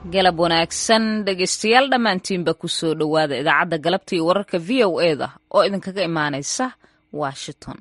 galab wanaagsan dhegaystayaal dhammaantiinba ku soo dhowaada idaacadda galabta iyo wararka v o e da oo idinkaga imaanaysa washington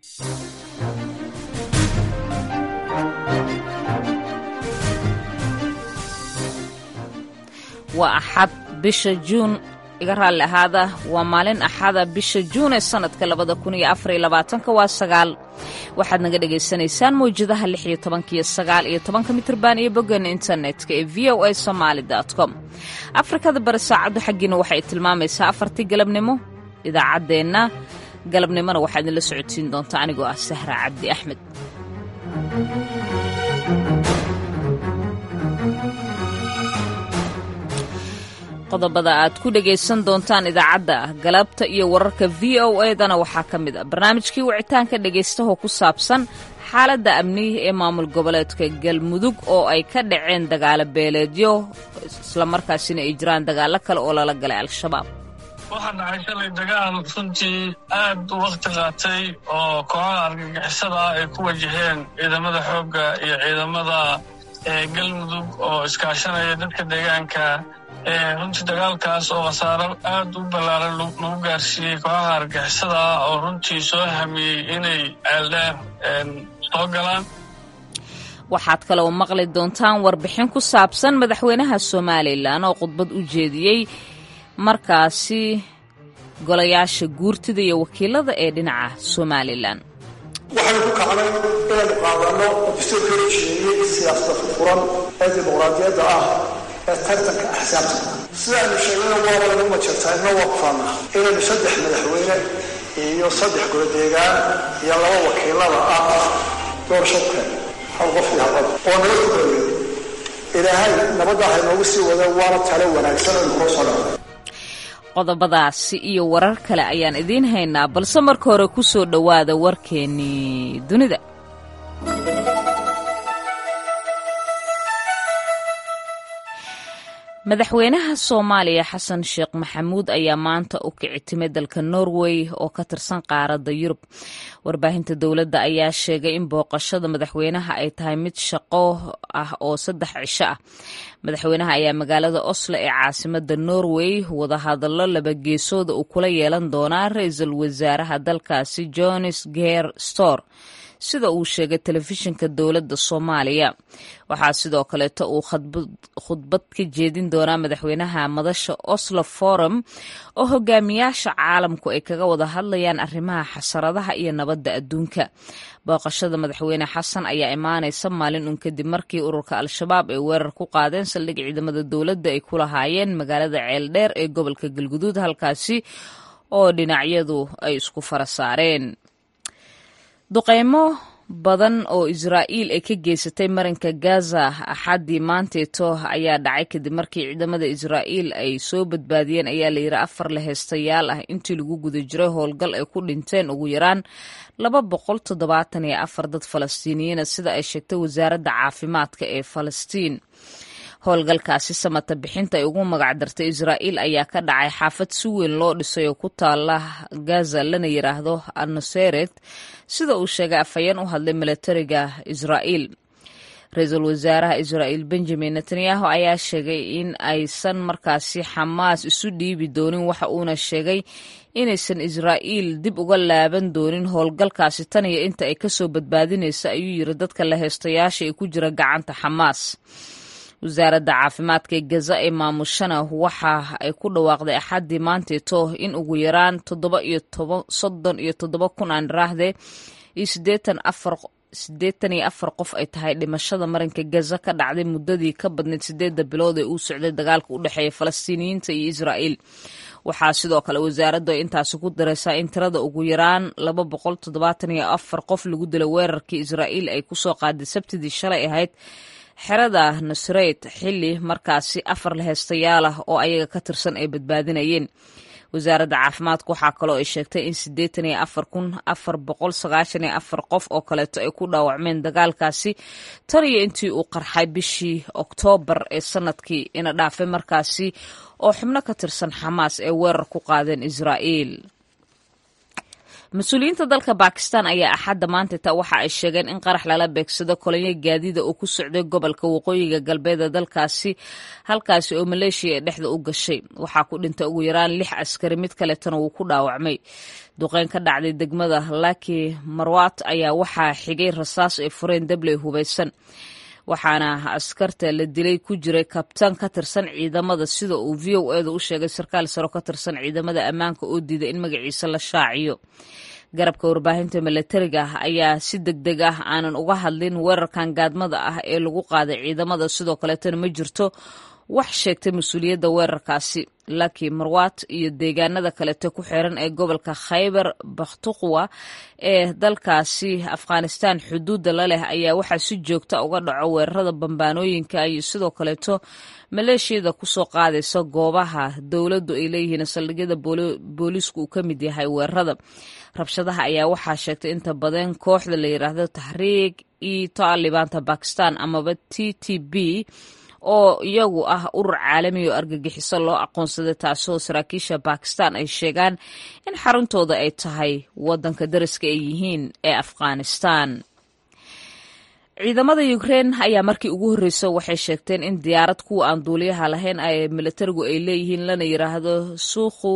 waa axad bisha juun iga raalli ahaada waa maalin axada bisha juun ee sannadka labada kun iyo afariyo labaatanka waa sagaal waxaad naga dhagaysanaysaan mawjadaha lix iyo tobanka iyo sagaal iyo tobanka mitrban iyo boggeena internetka ee v o a somaali com afrikada bari saacaddu xaggiina waxay tilmaamaysaa afartii galabnimo idaacaddeenna galabnimona waxaa idinla socodsiin doontaa anigoo ah sahra cabdi axmed qodobada aad ku dhegaysan doontaan idaacadda galabta iyo wararka v o edana waxaa ka mid a barnaamijkii wicitaanka dhegaystaho ku saabsan xaaladda amnihi ee maamul goboleedka galmudug oo ay ka dhaceen dagaalo beeleedyo islamarkaasina ay jiraan dagaallo kale oo lala galay al-shabaab waxaa dhacay shalay dagaal runtii aad u wakhti qaatay oo kooxaha argagixisada ah ay ku wajaheen ciidamada xoogga iyo ciidamada galmudug oo iskaashanaya dadka deegaanka runtii dagaalkaas oo khasaaro aad u ballaaran lagu gaarsiiyey kooxaha argixisada ah oo runtii soo hamiyey inay ceeldheer soo galaan waxaad kaloo maqli doontaan warbixin ku saabsan madaxweynaha somalilan oo khudbad u jeediyey markaasi golayaasha guurtida iyo wakiilada ee dhinaca somalilan waxaynu ku kacnay inaynu qaadanno dastuurka heshiiyey siyaasada furfuran ee dimuqraadiyadda ah ee tartanka axsaabta sidaaynu sheegnayna waaba lagu majartaa ina waqfaana inaynu saddex madaxweyne iyo saddex goladeegaan iyo laba wakiilada ah doorashadka hal qof iyo halqof oo nala tukayo ilaahay nabadda haynoogu sii wada waana talo wanaagsan aynu koo soo dhacday qodobadaasi iyo warar kale ayaan idiin haynaa balse marka hore ku soo dhowaada warkeennii dunida madaxweynaha soomaaliya xasan sheekh maxamuud ayaa maanta u kici timay dalka norway oo ka tirsan qaaradda yurub warbaahinta dowladda ayaa sheegay in booqashada madaxweynaha ay tahay mid shaqo ah oo saddex cisho ah madaxweynaha ayaa magaalada oslo ee caasimada norway wadahadallo labageesooda uu kula yeelan doonaa ra-iisul wasaaraha dalkaasi jones ger stor sida uu sheegay telefishinka dowladda soomaaliya waxaa sidoo kaleeto uu khudbad ka jeedin doonaa madaxweynaha madasha oslo forum oo hogaamiyaasha caalamku ay kaga wada hadlayaan arrimaha xasaradaha iyo nabadda adduunka booqashada madaxweyne xasan ayaa imaanaysa maalin un kadib markii ururka al-shabaab ay weerar ku qaadeen saldhig ciidamada dowladda ay ku lahaayeen magaalada ceeldheer ee gobolka galguduud halkaasi oo dhinacyadu ay isku fara saareen duqeymo badan oo israa'iil ay ka geysatay marinka gaza axaddii maanteeto ayaa dhacay kadib markii ciidamada israa'iil ay soo badbaadiyeen ayaa la yidhi afar laheystayaal ah intii lagu guda jiray howlgal ay ku dhinteen ugu yaraan laba boqol toddobaatan iyo afar dad falastiiniyiina sida ay sheegtay wasaaradda caafimaadka ee falastiin howlgalkaasi samata bixinta ay ugu magacdartay israa'iil ayaa ka dhacay xaafad si weyn loo dhisay oo ku taala gaza lana yidhaahdo anuseret sida uu sheegay afhayeen u hadlay milatariga israa'iil ra-iisul wasaaraha israa'iil benjamin netanyahu ayaa sheegay in aysan markaasi xamaas isu dhiibi doonin waxa uuna sheegay inaysan israa'iil dib uga laaban doonin howlgalkaasi tan iyo inta ay kasoo badbaadinaysa ayuu yiri dadka la heystayaasha ee ku jira gacanta xamaas wasaaradda caafimaadka ee gaza ee maamushana waxa ay ku dhawaaqday axaddii maanteeto in ugu yaraan toddoba iyo toban soddon iyo toddoba kun aan raahde iyo siddeetan afar siddeetan iyo afar qof ay tahay dhimashada marinka gaza ka dhacday muddadii ka badnayd siddeedda bilood ee uu socday dagaalka u dhexeeya falastiiniyiinta iyo israa'iil waxaa sidoo kale wasaaraddu ay intaasi ku daraysaa in tirada ugu yaraan laba boqol toddobaatan iyo afar qof lagu dilay weerarkii israa'iil ay kusoo qaaday sabtidii shalay ahayd xerada nusreyt xilli markaasi afar laheystayaal ah oo ayaga ka tirsan ay badbaadinayeen wasaaradda caafimaadka waxaa kaloo ay sheegtay in siddeetan iyo afar kun afar boqol sagaashan iyo afar qof oo kaleeto ay ku dhaawacmeen dagaalkaasi tan iyo intii uu qarxay bishii oktoobar ee sanadkii ina dhaafay markaasi oo xubno ka tirsan xamaas ee weerar ku qaadeen israa'iil mas-uuliyiinta dalka bakistan ayaa axadda maantata waxa ay sheegeen in qarax lala beegsado kolonyo gaadiida oo ku socday gobolka waqooyiga galbeeda dalkaasi halkaasi oo maleeshiya ee dhexda u gashay waxaa ku dhintay ugu yaraan lix askari mid kaletana wuu ku dhaawacmay duqeyn ka dhacday degmada laki marwat ayaa waxaa xigay rasaas ay fureen dabley hubaysan waxaana askarta la dilay ku jiray kabtaan ka tirsan ciidamada sida uu v o eeda u sheegay sarkaal saro ka tirsan ciidamada ammaanka oo diiday in magaciisa la shaaciyo garabka warbaahinta milatariga ah ayaa si deg deg ah aanan uga hadlin weerarkan gaadmada ah ee lagu qaaday ciidamada sidoo kaleetana ma jirto wax sheegtay mas-uuliyadda weerarkaasi laki marwat iyo deegaanada kalete ku xiran ee gobolka khaybar bakhtuqwa ee dalkaasi afghanistan xuduudda la leh ayaa waxaa si joogta uga dhaco weerarada bambaanooyinka iyo sidoo kaleeto maleeshiyada kusoo qaadaysa goobaha dowladdu ay leeyihiin saldhigyada booliisku uu ka mid yahay weerarada rabshadaha ayaa waxaa sheegtay inta badan kooxda la yidhaahdo taxriik iyo taalibaanta bakistan amaba t t b oo iyagu ah urur caalami oo argagixiso loo aqoonsaday taasoo saraakiisha bakistan ay sheegaan in xaruntooda ay tahay wadanka dariska ay yihiin ee afghanistan ciidamada ukrein ayaa markii ugu horreysa waxay sheegteen in diyaarad kuwa aan duuliyaha lahayn ay militarigu ay leeyihiin lana yiraahdo suukhu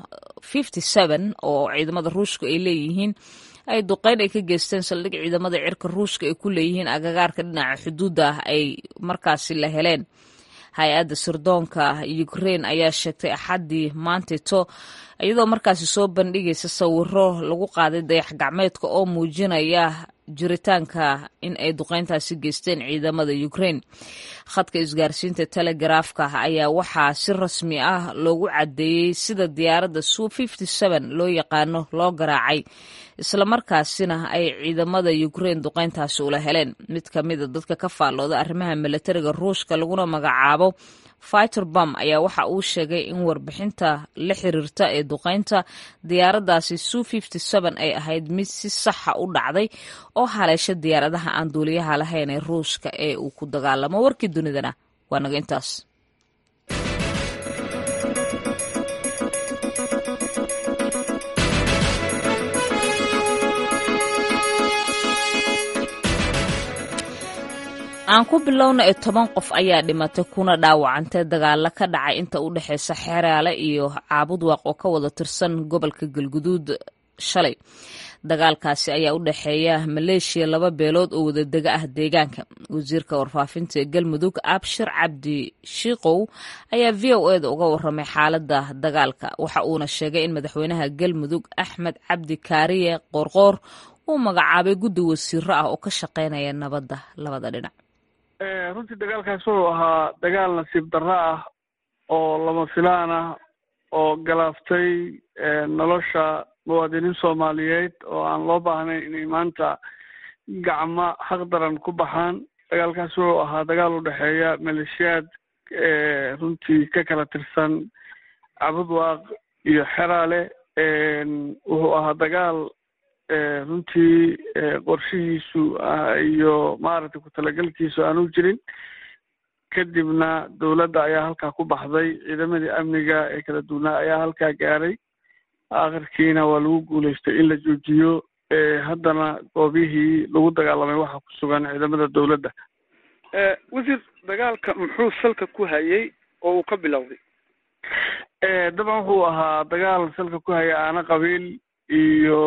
oo ciidamada ruushka ay leeyihiin ay duqeyn ay ka geysteen saldhig ciidamada cirka ruushka ay ku leeyihiin agagaarka dhinaca xuduudda ah ay markaasi la heleen hay-adda sirdoonka ukrein ayaa sheegtay axaddii maantito iyadoo markaasi soo bandhigaysa sawiro lagu qaaday dayax gacmeedka oo muujinaya jiritaanka in ay duqeyntaasi geysteen ciidamada ukrein khadka isgaarsiinta telegaraafka ayaa waxaa si rasmi ah loogu caddeeyey sida diyaaradda su loo yaqaano loo garaacay islamarkaasina ay ciidamada ukrein duqeyntaasi ula heleen mid ka mida dadka ka faallooda arrimaha milatariga ruushka laguna magacaabo fighter bam ayaa waxa uu sheegay in warbixinta la xiriirta ee duqeynta diyaaraddaasi su ay ahayd mid si saxa u dhacday oo haleesha diyaaradaha aan duuliyaha lahayn ee ruushka ee uu ku dagaalamo warkii dunidana waa naga intaas aan ku bilowna ee toban qof ayaa dhimatay kuna dhaawacantay dagaalo ka dhacay inta u dhexeysa xeraale iyo caabudwaaq oo ka wada tirsan gobolka galguduud shalay dagaalkaasi ayaa u dhexeeya maleeshiya laba beelood oo wadadega ah deegaanka wasiirka warfaafinta ee galmudug abshir cabdi shiikow ayaa v o eda uga waramay xaaladda dagaalka waxa uuna sheegay in madaxweynaha galmudug axmed cabdi kaariye qoorqoor uu magacaabay guddi wasiiro ah oo ka shaqeynaya nabadda labada dhinac runtii dagaalkaas wuxuu ahaa dagaal nasiib darro ah oo lama filaan ah oo galaaftay nolosha muwaadiniin soomaaliyeed oo aan loo baahnayn inay maanta gacmo xaq daran ku baxaan dagaalkaas wuxuu ahaa dagaal u dhexeeya maleeshiyaad runtii ka kala tirsan cabudwaaq iyo xeraale wuxuu ahaa dagaal runtii qorshihiisu iyo maaragtay ku-talagelkiisu aanu jirin kadibna dowladda ayaa halkaa ku baxday ciidamadii amniga ee kala duwanaa ayaa halkaa gaaray akhirkiina waa lagu guulaystay in la joojiyo haddana goobihii lagu dagaalamay waxaa ku sugan ciidamada dowladda wasiir dagaalka muxuu salka ku hayay oo uu ka bilowday dabcan wuxuu ahaa dagaal salka ku haya aana qabiil iyo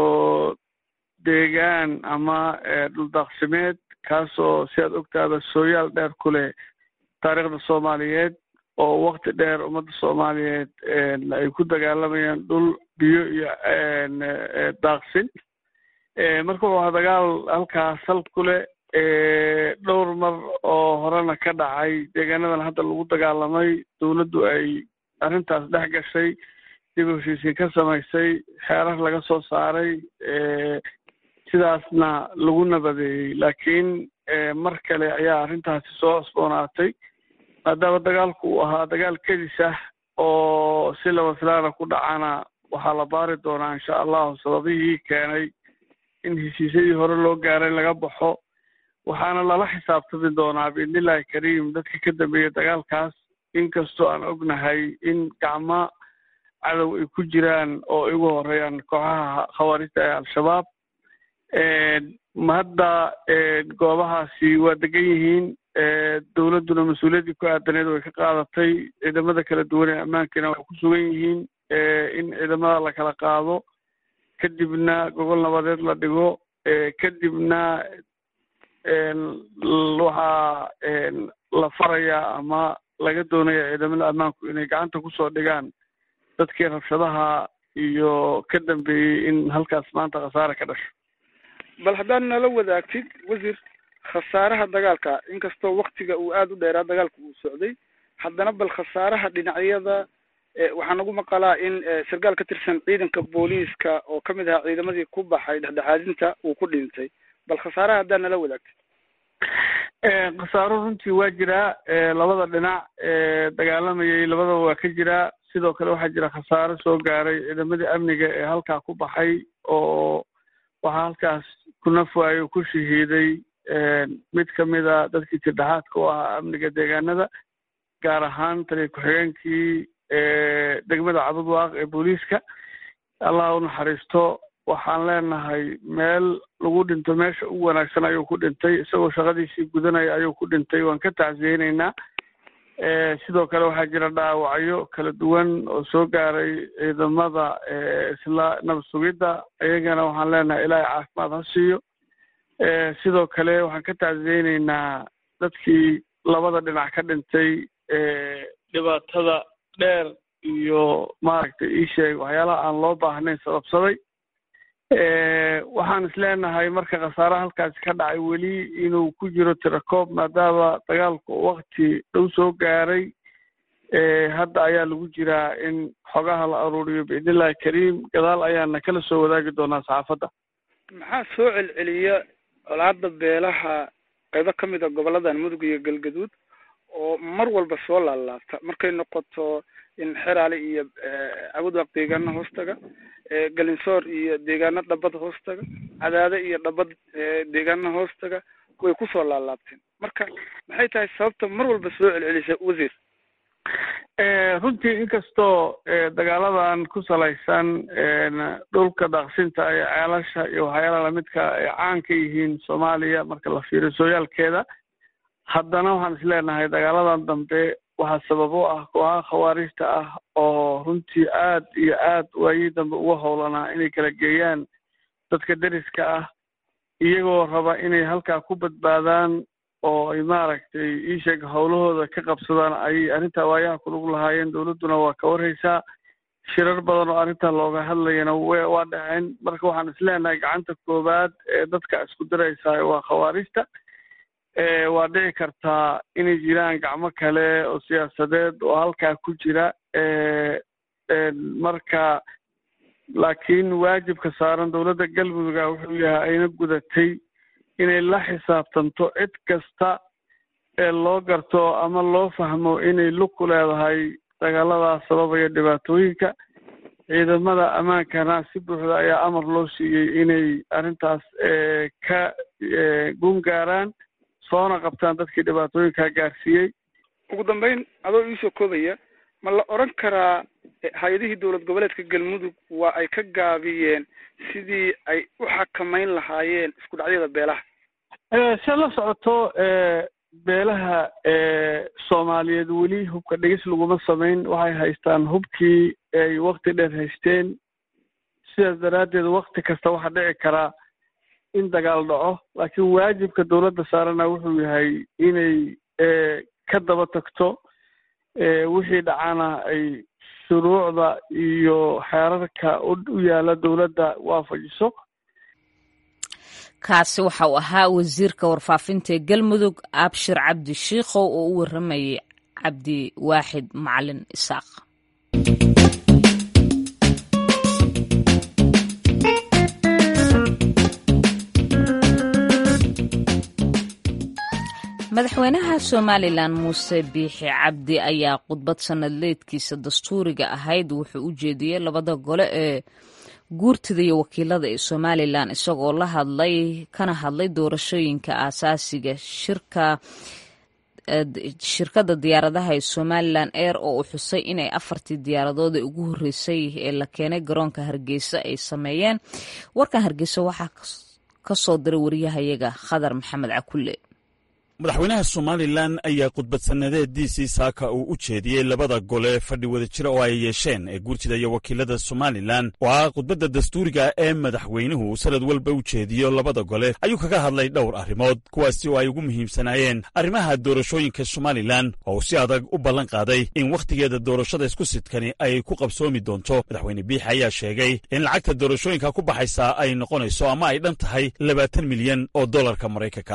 deegaan ama dhuldaaqsimeed kaasoo si aad ogtaada sooyaal dheer ku leh taariikhda soomaaliyeed oo wakti dheer ummadda soomaaliyeed ay ku dagaalamayaan dhul biyo iyo daaqsin marka wuxuu ahaa dagaal halkaa sal ku leh dhowr mar oo horena ka dhacay deegaanadan hadda lagu dagaalamay dowladdu ay arrintaas dhex gashay dib u heshiisiin ka samaysay xeerar laga soo saaray sidaasna lagu nabadeeyey laakiin mar kale ayaa arrintaasi soo cusboonaatay maadaama dagaalku uu ahaa dagaal kedis ah oo si laba filaana ku dhacana waxaa la baari doonaa insha allahu sababihii keenay in heshiisyadii hore loo gaaray laga baxo waxaana lala xisaabtami doonaa biidnillahi kariim dadka ka dambeeya dagaalkaas inkastoo aan ognahay in gacmo cadow ay ku jiraan oo ay ugu horeeyaan kooxaha khawaarijta ee al-shabaab hadda goobahaasi waa degan yihiin dowladduna mas-uuliyaddii ku aadaneed way ka qaadatay ciidamada kala duwan ee ammaankiina way ku sugan yihiin in ciidamada la kala qaado kadibna gogol nabadeed la dhigo kadibna waxaa la farayaa ama laga doonaya ciidamada ammaanku inay gacanta kusoo dhigaan dadkii rabshadaha iyo ka dambeeyey in halkaas maanta khasaare ka dhasho bal haddaad nala wadaagtid wasiir khasaaraha dagaalka inkastoo waktiga uu aada u dheeraa dagaalka uu socday haddana bal khasaaraha dhinacyada waxaa nagu maqalaa in sarkaal ka tirsan ciidanka booliiska oo kamid ahaa ciidamadii ku baxay dhexdhexaadinta uu ku dhintay bal khasaaraha haddaad nala wadaagtid khasaaro runtii waa jiraa labada dhinac dagaalamayay labadaba waa ka jiraa sidoo kale waxaa jira khasaaro soo gaaray ciidamadii amniga ee halkaa ku baxay oo waxaa halkaas ku nafwaayo ku shahiiday mid kamida dadkii tirdhexaadka u ahaa amniga deegaanada gaar ahaan taliya ku-xigeenkii degmada cabudwaaq ee booliiska allah u naxariisto waxaan leenahay meel lagu dhinto meesha ugu wanaagsan ayuu ku dhintay isagoo shaqadiisii gudanaya ayuu ku dhintay waan ka tacsiyeyneynaa sidoo kale waxaa jira dhaawacyo kala duwan oo soo gaaray ciidamada isla nabad sugidda iyagana waxaan leenahay ilaahay caafimaad ha siiyo sidoo kale waxaan ka tacsiyeyneynaa dadkii labada dhinac ka dhintay dhibaatada dheer iyo maaragtay ii sheeg waxyaalaha aan loo baahnayn sababsaday waxaan isleenahay marka khasaaraha halkaasi ka dhacay weli inuu ku jiro tirakoob maadaama dagaalku wakti dhow soo gaaray hadda ayaa lagu jiraa in xogaha la aruuriyo biidnillahi kariim gadaal ayaana kala soo wadaagi doonaa saxaafadda maxaa soo celceliya colaada beelaha qaybo ka mid a goboladan mudug iyo galgaduud oo mar walba soo laalaabta markay noqoto in xeraale iyo cabudwaaq deegaano hoostaga galinsoor iyo deegaano dhabad hoostaga cadaade iyo dhabad deegaano hoostaga way kusoo laalaabteen marka maxay tahay sababta mar walba soo celcelisa wasiir runtii inkastoo dagaaladan ku salaysan dhulka daaqsinta iyo ceelasha iyo waxyaalaha lamidka ay caan ka yihiin soomaaliya marka la fiiriyo sooyaalkeeda haddana waxaan isleenahay dagaaladan dambe waxaa sabab u ah kooxaha khawaarijta ah oo runtii aad iyo aad waayii dambe uga howlanaa inay kala geeyaan dadka deriska ah iyagoo raba inay halkaa ku badbaadaan oo ay maaragtay iisheeg howlahooda ka qabsadaan ayay arrintaa waayaha kulug lahaayeen dowladduna waa ka warhaysaa shirar badan oo arrintaa looga hadlayana waa dhaceen marka waxaan isleenahay gacanta koowaad ee dadka isku diraysaa waa khawaarijta waa dhici kartaa inay jiraan gacmo kale oo siyaasadeed oo halkaa ku jira marka laakiin waajibka saaran dowladda galmudugga wuxuu yahay ayna gudatay inay la xisaabtanto cid kasta ee loo garto ama loo fahmo inay lug ku leedahay dagaaladaas sababaya dhibaatooyinka ciidamada ammaankana si buuxda ayaa amar loo siiyey inay arrintaas ka gun gaaraan soona qabtaan dadkii dhibaatooyinkaa gaarsiiyey ugu dambeyn adoo iisoo koobaya ma la odran karaa hay-adihii dowlad goboleedka galmudug waa ay ka gaabiyeen sidii ay u xakamayn lahaayeen isku dhacyada beelaha se la socoto beelaha soomaaliyeed weli hubka dhegis laguma samayn waxay haystaan hubkii ay wakti dheer haysteen sidaas daraaddeed wakti kasta waxaa dhici karaa in dagaal dhaco laakiin waajibka dowladda saarana wuxuu yahay inay ka daba tagto wixii dhacana ay shuruucda iyo xeerarka u yaala dowladda waafajiso kaasi waxa uu ahaa wasiirka warfaafinta ee galmudug abshir cabdi shiikhow oo u waramayay cabdi waaxid macalin isaaq madaxweynaha somalilan muuse biixi cabdi ayaa khudbad sanadleedkiisa dastuuriga ahayd wuxuu u jeediyey labada gole ee guurtida iyo wakiilada ee somalilan isagoo la hadlay kana hadlay doorashooyinka aasaasiga shirka shirkadda diyaaradaha ee somalilan air oo uu xusay inay afartii diyaaradood ee ugu horreysay ee la keenay garoonka hargeysa ay sameeyeen warkan hargeysa waxaa ka soo diray wariyahayaga khadar maxamed cakulle madaxweynaha somalilan ayaa khudbadsannadeediisii saaka uu u jeediyey labada gole fadhi wada jira oo ay yeesheen ee guurtida iyo wakiilada somalilan oo ah khudbadda dastuuriga ee madaxweynuhu sanad walba u jeediyo labada gole ayuu kaga hadlay dhowr arrimood kuwaasi oo ay ugu muhiimsanaayeen arrimaha doorashooyinka somalilan oo uu si adag u ballan qaaday in wakhtigeeda doorashada isku sidkani ay ku qabsoomi doonto madaxweyne biix ayaa sheegay in lacagta doorashooyinka ku baxaysa ay noqonayso ama ay dhan tahay labaatan milyan oo dollarka maraykanka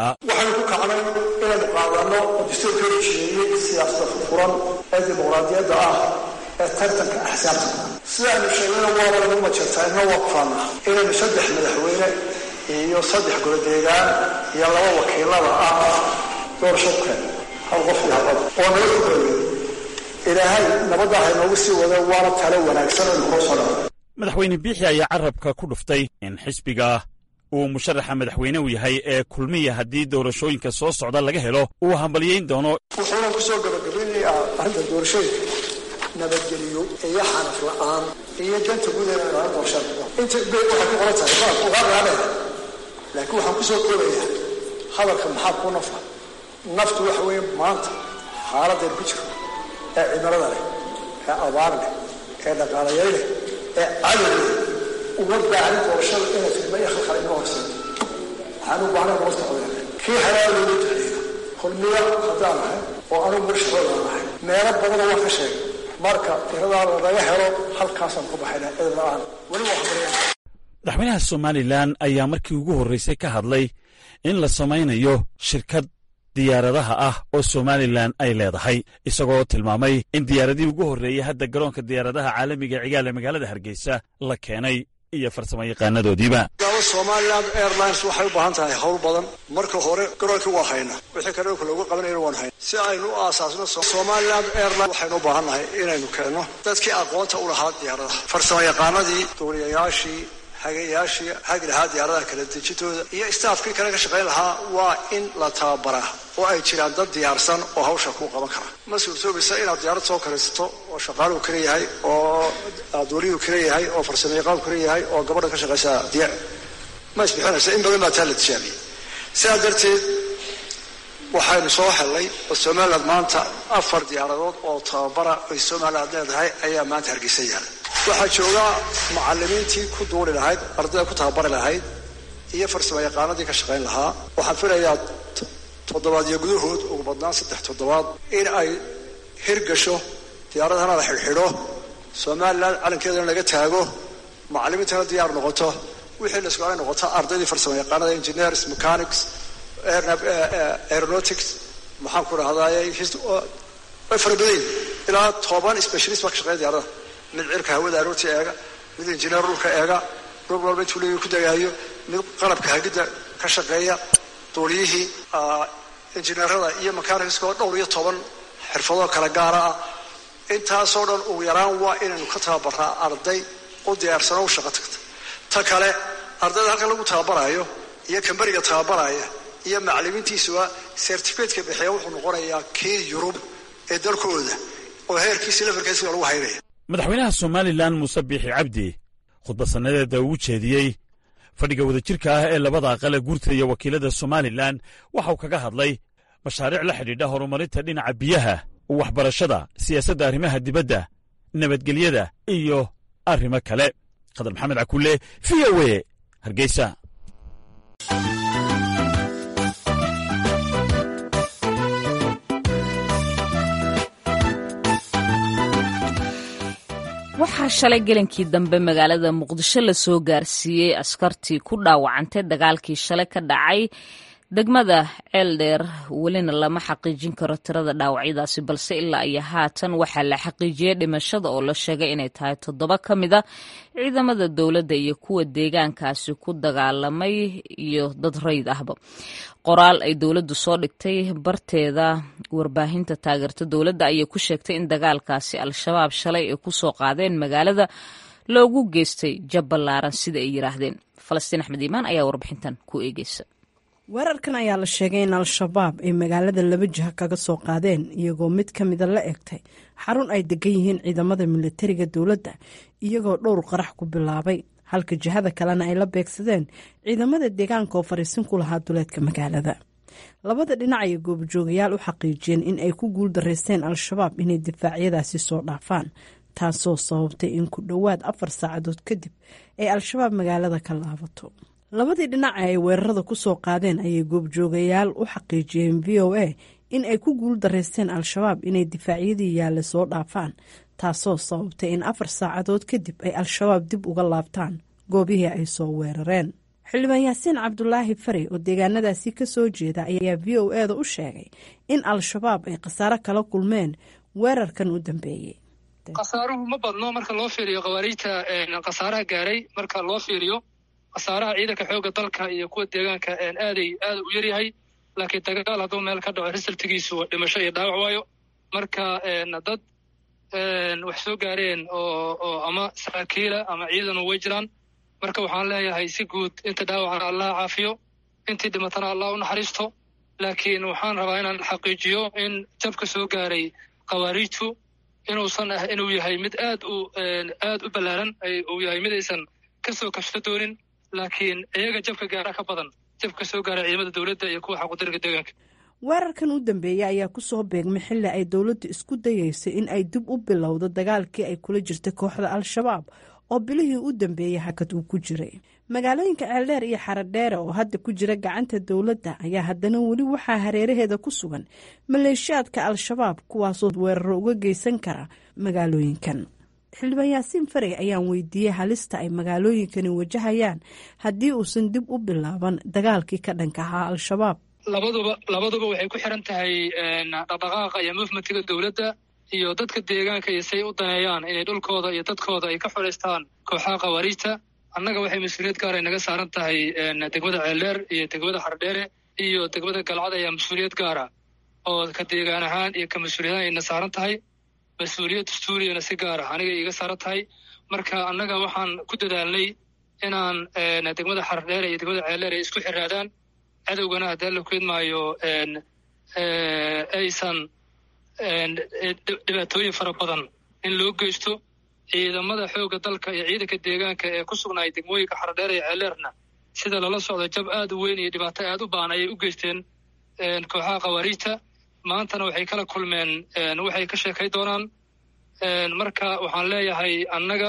inaynu qaadano oo dastuurka heshiiyey siyaasada furfuran ee dimuqraadiyadda ah ee tartanka axsaabta sidaaynu sheegnayna waaba lagu majartaa ina waqfaana inaynu saddex madaxweyne iyo saddex goladeegaan iyo laba wakiilada ah doorasho ku keen hal qof iyo hal cod oo nabad ku kooyey ilaahay nabadda haynoogu sii wada waana tale wanaagsan aynu koo soo dhaco madaxweyne biixi ayaa carabka ku dhuftay in xisbiga uu musharaxa madaxweyne u yahay ee kulmiya haddii doorashooyinka soo socda laga helo uu hambalyayn doono wuxuuna ku soo gabagabeynayaa arrinta doorashooyinka nabadgeliyo iyo xanaf la-aan iyo danta guud ee laga doorashada inta bay waxay ku qoran tahay baa uga raadeen laakiin waxaan ku soo koobayaa hadalka maxaa ku nafa naftu waxa weeye maanta xaaladeen ku jiro ee cimilada leh ee abaar leh ee dhaqaalayay leh ee cadow leh uma baahnin doorashada inay filma iyo khalkhal inoo horseedo waxaan u baahnay hoosta codeen kii halaal loogu duceeyo kulmiya haddaan ahay oo anugu murshahooda ahay meelo badanoo waan ka sheegay marka tiradaa lagaga helo halkaasaan ku baxayna cid la-aan weli waa habareen madaxweynaha somalilan ayaa markii ugu horreysay ka hadlay in la samaynayo shirkad diyaaradaha ah oo somalilan ay leedahay isagoo tilmaamay in diyaaradihii ugu horreeyey hadda garoonka diyaaradaha caalamiga cigaal ee magaalada hargeysa la keenay iyo farsamo yaqaanadoodiiba somaliland airlines waxay u baahan tahay howl badan marka hore garoonkii waa hayna wixii kale dhulka loogu qabanayna waan hayna si aynu u aasaasno somaliland airline waxaynu u baahan nahay inaynu keenno dadkii aqoonta u lahaa diyaaradaha farsamo yaqaanadii duuliyayaashii hagayaashii hagi lahaa diyaaradaha kala dejintooda iyo staafkii kale ka shaqayn lahaa waa in la tababaraa oo ay jiraan dad diyaarsan oo hawsha kuu qaban kara ma suurtoobaysa inaad diyaarad soo karaysato oo shaqaaluhu kala yahay oo duuliyuhu kala yahay oo farsamo yaqaanku kala yahay oo gabadha ka shaqaysa diyaar ma isbixinaysa in badan baa taa la tijaabiyey sidaa darteed waxaynu soo hellay oo somaliland maanta afar diyaaradood oo tababara ay somaliland leedahay ayaa maanta hargeysa yaala waxaa joogaa macalimiintii ku duuli lahayd ardayda ku tababari lahayd iyo farsamo yaqaanadii ka shaqayn lahaa waxaan filayaa toddobaadyo gudahood ugu badnaan saddex toddobaad in ay hirgasho diyaaradahana la xidhxidho somalilan calankeedana laga taago macalimiintana diyaar noqoto wixii la isku ay noqoto ardaydii farsamo yaqaanada engineers mechanics aeronautics maxaan ku dhahdaay way fara badayn ilaa toban specialist baa ka shaqeeya diyaaradaha mid cirka hawada aroortii eega mid injineer dhulka eega dhul walba intuu leeyahy ku dagaayo mid qalabka hagidda ka shaqeeya duuliyihii injineerada iyo mechanicsoo dhowr iyo toban xirfadoo kala gaara ah intaasoo dhan ugu yaraan waa inaynu ka tababarnaa arday u diyaarsano u shaqo tagta ta kale ardayda halkan lagu tababarayo iyo kamberiga tababaraya iyo macalimiintiisuba certificateka bixiya wuxuu noqonayaa kii yurub ee dalkooda oo heerkiisi lefelkiisiga lagu haynaya madaxweynaha somalilan muuse biixi cabdi khudbadsannadeeda uu jeediyey fadhiga wadajirka ah ee labada aqale guurta iyo wakiilada somalilan waxauu kaga hadlay mashaariic la xidhiidha horumarinta dhinaca biyaha waxbarashada siyaasadda arrimaha dibadda nabadgelyada iyo arrimo kale khadar maxamed cakulle v o e hargeysa waxaa shalay gelankii dambe magaalada muqdisho lasoo gaarsiiyey askartii ku dhaawacantay dagaalkii shalay ka dhacay degmada ceeldheer welina lama xaqiijin karo tirada dhaawacyadaasi balse ilaa iyo haatan waxaa la xaqiijiyey dhimashada oo la sheegay inay tahay toddoba ka mid a ciidamada dowladda iyo kuwa deegaankaasi ku dagaalamay iyo dad rayd ahba qoraal ay dowladdu soo dhigtay barteeda warbaahinta taageerta dowladda ayay ku sheegtay in dagaalkaasi al-shabaab shalay ay kusoo qaadeen magaalada loogu geystay jab ballaaran sida ay yiraahdeen falastiin axmed iimaan ayaa warbixintan ku eegeysa weerarkan ayaa la sheegay in al-shabaab ay magaalada laba jiha kaga soo qaadeen iyagoo mid ka mida la egtay xarun ay degan yihiin ciidamada militariga dowladda iyagoo dhowr qarax ku bilaabay halka jihada kalena ay la beegsadeen ciidamada deegaanka oo fariisin ku lahaa duleedka magaalada labada dhinac ayay goobjoogayaal u xaqiijiyeen in ay ku guul daraysteen al-shabaab inay difaacyadaasi soo dhaafaan taasoo sababtay in ku dhowaad afar saacadood kadib ay al-shabaab magaalada ka laabato labadii dhinac ee ay weerarada ku soo qaadeen ayay goobjoogayaal u xaqiijiyeen v o a in ay ku guul daraysteen al-shabaab inay difaacyadii yaalla soo dhaafaan taasoo sababtay in afar saacadood kadib ay al-shabaab dib uga laabtaan goobihii ay soo weerareen xildhibaan yaasiin cabdulaahi fari oo deegaanadaasi ka soo jeeda ayaa v o e da u sheegay in al-shabaab ay khasaaro kala kulmeen weerarkan u dambeeyey khasaaruhu ma badno marka loo fiiriyo khawaariijta khasaaraha gaaray marka loo fiiriyo khasaaraha ciidanka xoogga dalka iyo kuwa deegaanka aaday aada u yaryahay laakiin dagaal hadduu meel ka dhaco risaltigiisu dhimasho iyo dhaawac waayo marka dad wax soo gaareen oo oo ama saraakiila ama ciidanu way jiraan marka waxaan leeyahay si guud inta dhaawacana allah caafiyo intii dhimatana allah u naxariisto laakiin waxaan rabaa inaan xaqiijiyo in jabka soo gaaray khawaariijtu inuusan ah inuu yahay mid aad u aad u ballaaran uu yahay mid aysan kasoo kashto doonin laakiin iyaga jabka gaara ka badan jabka soo gaara ciidamada dowladda iyo kuwa xaqudirka deegaanka weerarkan u dambeeyey ayaa ku soo beegmay xilli ay dowladdu isku dayeysay in ay dib u bilowdo dagaalkii ay kula jirtay kooxda al-shabaab oo bilihii u dambeeyey hakad uu ku jiray magaalooyinka ceeldheer iyo xaradheere oo hadda ku jira gacanta dowladda ayaa haddana weli waxaa hareeraheeda ku sugan maleeshiyaadka al-shabaab kuwaasoo weeraro uga geysan kara magaalooyinkan xildhibaan yaasiin farey ayaan weydiiyey halista ay magaalooyinkani wajahayaan haddii uusan dib u bilaaban dagaalkii ka dhanka ahaa al-shabaab labaduba labaduba waxay ku xiran tahay dhaqdhaqaaqa iyo movementiga dowladda iyo dadka deegaanka iyo say u daneeyaan inay dhulkooda iyo dadkooda ay ka xoraystaan kooxaha khawaariijta annaga waxay mas-uuliyad gaar ay naga saaran tahay degmada ceeldheer iyo degmada xardheere iyo degmada galcad ayaa mas-uuliyad gaara oo ka deegaan ahaan iyo ka mas-uuliyad ayna saaran tahay mas-uuliyad dastuuriyana si gaara aniga iiga saaran tahay marka annaga waxaan ku dadaalnay inaan degmada xardheere iyo degmada ceeldheer ay isku xiraadaan cadowgana haddii alla keedmaayo aysan dhibaatooyin fara badan in loo geysto ciidamada xoogga dalka iyo ciidanka deegaanka ee ku sugnaay degmooyinka xardheer iyo ceeleerna sida lala socdo jab aad u weyn iyo dhibaato aad u baan ayay u geysteen kooxaha khawaariijta maantana waxay kala kulmeen waxay ka sheekay doonaan marka waxaan leeyahay annaga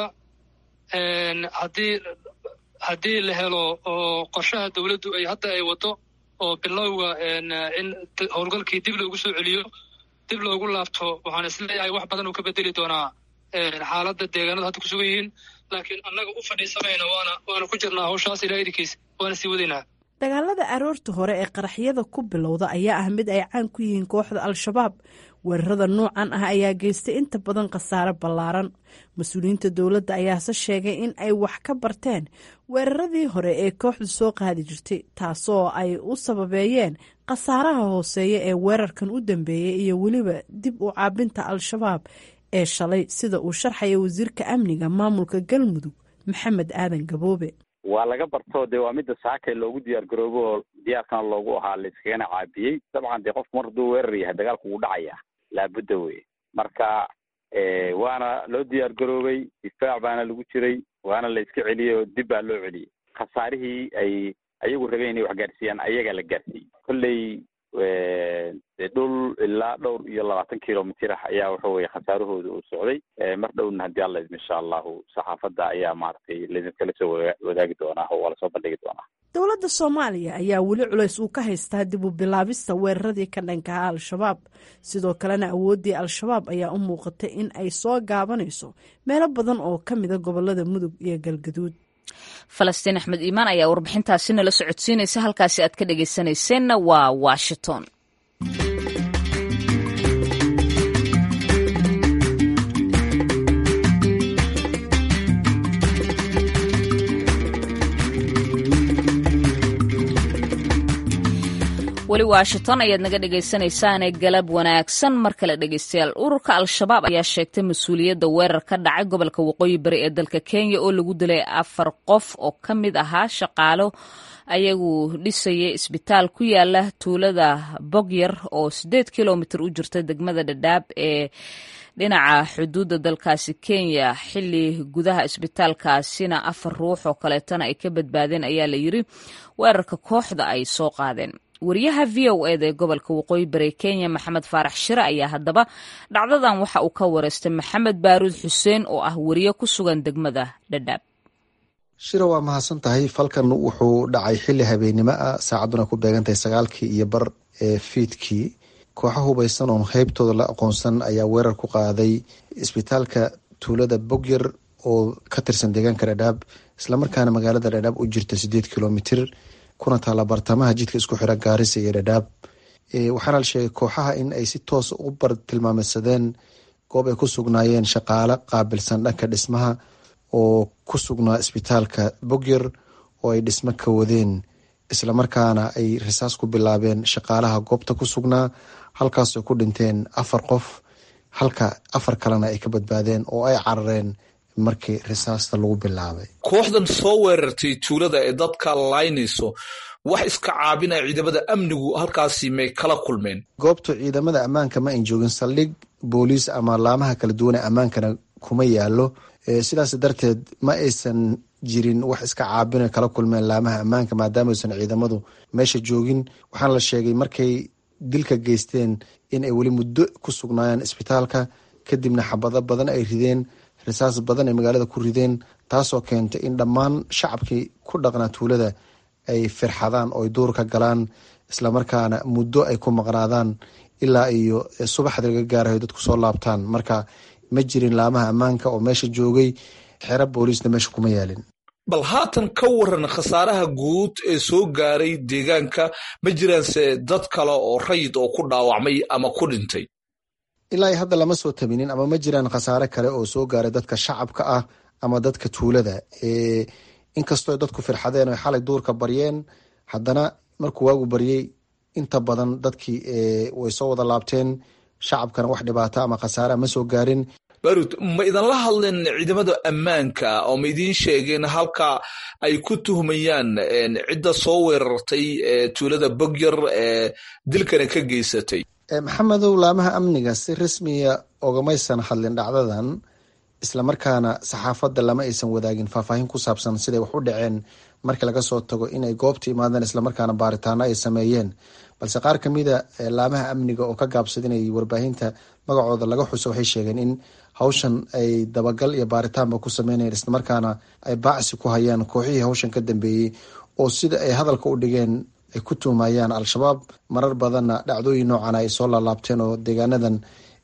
haddii haddii la helo oo qorshaha dowladdu ay hadda ay waddo oo bilowga in howlgalkii dib loogu soo celiyo dib loogu laabto waxaan isleeyahay wax badan uu ka bedeli doonaa xaaladda deegaanada hadda ku sugan yihiin laakiin annaga u fadhiisamayna waana waana ku jirnaa hawshaas ilaa idinkiis waana sii wadaynaa dagaalada aroorta hore ee qaraxyada ku bilowda ayaa ah mid ay caan ku yihiin kooxda al-shabaab weerarada noocan ah ayaa geystay inta badan khasaare ballaaran mas-uuliyiinta dowladda ayaase sheegay in ay wax ka barteen weeraradii hore ee kooxdu soo qaadi jirtay taasoo ay u sababeeyeen khasaaraha hooseeya ee weerarkan u dambeeyey iyo weliba dib u caabinta al-shabaab ee shalay sida uu sharxaya wasiirka amniga maamulka galmudug maxamed aadan gaboobe waa laga barto dee waa midda saakay loogu diyaar garoobo oo diyaarkana loogu ahaa layskagana caabiyey dabcan dee qofku mar hadduu weerar yahay dagaalku wuu dhacaya laabudda wey marka waana loo diyaar garoobay difaac baana lagu jiray waana la iska celiyey oo dib baa loo celiyey khasaarihii ay ayagu rabeen inay wax gaarsiiyaan ayagaa la gaarsiiyey kolley dee dhul ilaa dhowr iyo labaatan kilomitr ah ayaa waxa weye khasaarahooda uu socday mar dhowna haddii alla idmo insha allahu saxaafadda ayaa maaragtay laidinkala soo wadaagi doonaa oo waa lasoo bandhigi doonaa dowladda soomaaliya ayaa weli culays uu ka haystaa dib u bilaabista weeraradii ka dhankaha al-shabaab sidoo kalena awooddii al-shabaab ayaa u muuqatay in ay soo gaabanayso meelo badan oo ka mida gobolada mudug iyo galgaduud falastiin axmed iimaan ayaa warbixintaasi nala socodsiinaysa halkaasi aad ka dhegaysanayseena waa washington weli washington ayaad naga dhegaysanaysaane galab wanaagsan mar kale dhegaystayaal ururka al-shabaab ayaa sheegtay mas-uuliyadda weerar ka dhacay gobolka waqooyi bari ee dalka kenya oo lagu dilay afar qof oo ka mid ahaa shaqaalo ayagu dhisayay isbitaal ku yaala tuulada bogyar oo sideed kilomitir u jirta degmada dhadhaab ee dhinaca xuduudda dalkaasi kenya xili gudaha isbitaalkaasina afar ruux oo kaleetana ay ka badbaadeen ayaa la yiri weerarka kooxda ay soo qaadeen wariyaha v o eda ee gobolka waqooyi bari kenya maxamed faarax shire ayaa haddaba dhacdadan waxa uu ka wareystay maxamed baaruud xuseen oo ah wariye ku sugan degmada dhadhaab shira waa mahadsan tahay falkan wuxuu dhacay xili habeennimo ah saacadduna ku beegantahay sagaalkii iyo bar ee fiidkii kooxa hubaysan oon heybtooda la aqoonsan ayaa weerar ku qaaday isbitaalka tuulada bogyar oo ka tirsan deegaanka dhadhaab islamarkaana magaalada dhadhaab u jirta sideed kilomitir kuna taalla bartamaha jidka isku xira gaarisa iyo dhadhaab waxaana la sheegay kooxaha in ay si toos u bartilmaameysadeen goob ay ku sugnaayeen shaqaale qaabilsan dhanka dhismaha oo ku sugnaa isbitaalka bogyar oo ay dhismo ka wadeen islamarkaana ay risaas ku bilaabeen shaqaalaha goobta ku sugnaa halkaasoo ku dhinteen afar qof halka afar kalena ay ka badbaadeen oo ay carareen markii risaasta lagu bilaabay kooxdan soo weerartay tuulada ee dadka laynayso wax iska caabinaya ciidamada amnigu halkaasi may kala kulmeen goobtu ciidamada ammaanka ma ayn joogin saldhig booliis ama laamaha kala duwan ee ammaankana kuma yaalo sidaas darteed ma aysan jirin wax iska caabina kala kulmeen laamaha ammaanka maadaama aysan ciidamadu meesha joogin waxaana la sheegay markay dilka geysteen in ay weli muddo ku sugnaayeen isbitaalka kadibna xabado badan ay rideen risaas badan ay magaalada ku rideen taasoo keentay in dhammaan shacabkii ku dhaqnaa tuulada ay firxadaan oo ay duur ka galaan islamarkaana muddo ay ku maqnaadaan ilaa iyo subaxda laga gaarayo dadku soo laabtaan marka ma jirin laamaha ammaanka oo meesha joogay xero booliisna meesha kuma yaalin bal haatan ka waran khasaaraha guud ee soo gaaray deegaanka ma jiraanse dad kale oo rayid oo ku dhaawacmay ama ku dhintay ilaa iyo hadda lama soo tabinin ama ma jiraan khasaare kale oo soo gaaray dadka shacabka ah ama dadka tuulada inkastoo dadku firxadeen o xalay duurka baryeen haddana markuu waagu baryey inta badan dadkii way soo wada laabteen shacabkana wax dhibaata ama khasaarea ma soo gaarin barud ma idinla hadleen ciidamada ammaanka oo ma idiin sheegeen halka ay ku tuhmayaan cidda soo weerartay tuulada bogyar ee dilkana ka geysatay maxamedow laamaha amniga si rasmiya ogamaysan hadlin dhacdadan islamarkaana saxaafadda lama aysan wadaagin faahfaahin ku saabsan siday wax u dhaceen markii laga soo tago inay goobta imaadeen islamarkaana baaritaano ay sameeyeen balse qaar kamida laamaha amniga oo ka gaabsada inay warbaahinta magacooda laga xuso waxay sheegeen in hawshan ay dabagal iyo baaritaanba ku sameynayeen islamarkaana ay baacsi ku hayaan kooxihii hawshan ka dambeeyey oo sida ay hadalka u dhigeen ay ku tuhmayaan al-shabaab marar badanna dhacdooyin noocan ay soo laalaabteen oo deegaanadan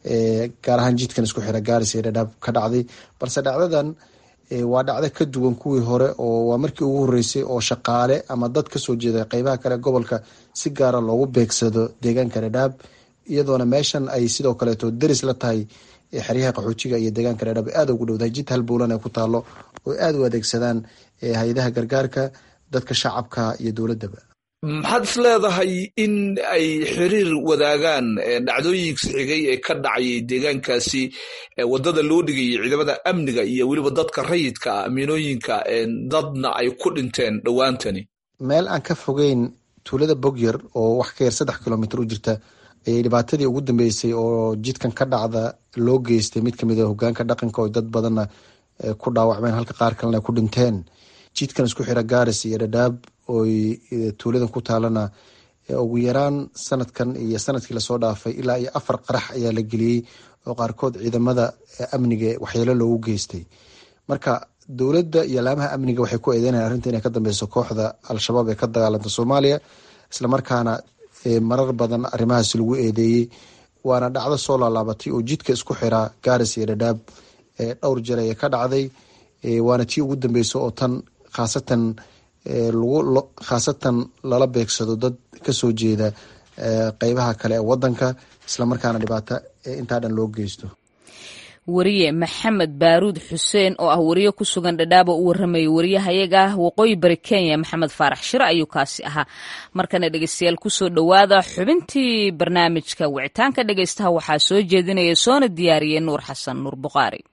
gaar ahaan jidkan isku xira gaaris iyo dhadhaab ka dhacday balse dhacdadan waa dhacdo ka duwan kuwii hore oo waa markii ugu horeysay oo shaqaale ama dad kasoo jeeda qeybaha kale gobolka si gaara loogu beegsado deegaanka dhadhaab iyadoona meeshan ay sidoo kaleeto deris la tahay xeryaha qaxoojiga iyo deegaanka dhadhaab aada ugu dhowdahay jid halbowlan ay ku taalo oo aada u adeegsadaan hay-adaha gargaarka dadka shacabka iyo dowladaba maxaad is leedahay in ay xiriir wadaagaan dhacdooyinka xigay ee ka dhacayay deegaankaasi wadada loo dhigayay ciidamada amniga iyo weliba dadka rayidka amiinooyinka dadna ay ku dhinteen dhowaantani meel aan ka fogeyn tuulada bogyar oo wax ka yar saddex kilomitr u jirta ayay dhibaatadii ugu dambeysay oo jidkan ka dhacda loo geystay mid kamid a hogaanka dhaqanka oo dad badanna ku dhaawacmeen halka qaar kalena ay ku dhinteen jidkan isku xira gaaris iyo dhadhaab oy tuuladan ku taalana ugu yaraan sanadkan iyo sanadkii lasoo dhaafay ilaa iyo afar qarax ayaa la geliyey oo qaarkood ciidamada amniga waxyeelo loogu geystay marka dowladda iyo laamaha amniga waxay ku eedeynayaan arrinta inay ka dambeyso kooxda al-shabaab ee ka dagaalanta soomaaliya islamarkaana marar badan arrimahaasi lagu eedeeyey waana dhacdo soo laalaabatay oo jidka isku xiraa gaaris iyo dhadhaab dhowr jeer ayay ka dhacday waana tii ugu dambeysa oo tan khaasatan lagu khaasatan lala beegsado dad kasoo jeeda qeybaha kale ee wadanka islamarkaana dhibaato intaa dhan loo geysto wariye maxamed baaruud xuseen oo ah wariye ku sugan dhadhaabo u warramayay wariyahayaga waqooyi bari kenya maxamed faarax shire ayuu kaasi ahaa markana dhegeystayaal kusoo dhowaada xubintii barnaamijka wicitaanka dhegeystaha waxaa soo jeedinaya soona diyaariyey nuur xasan nuur buqaari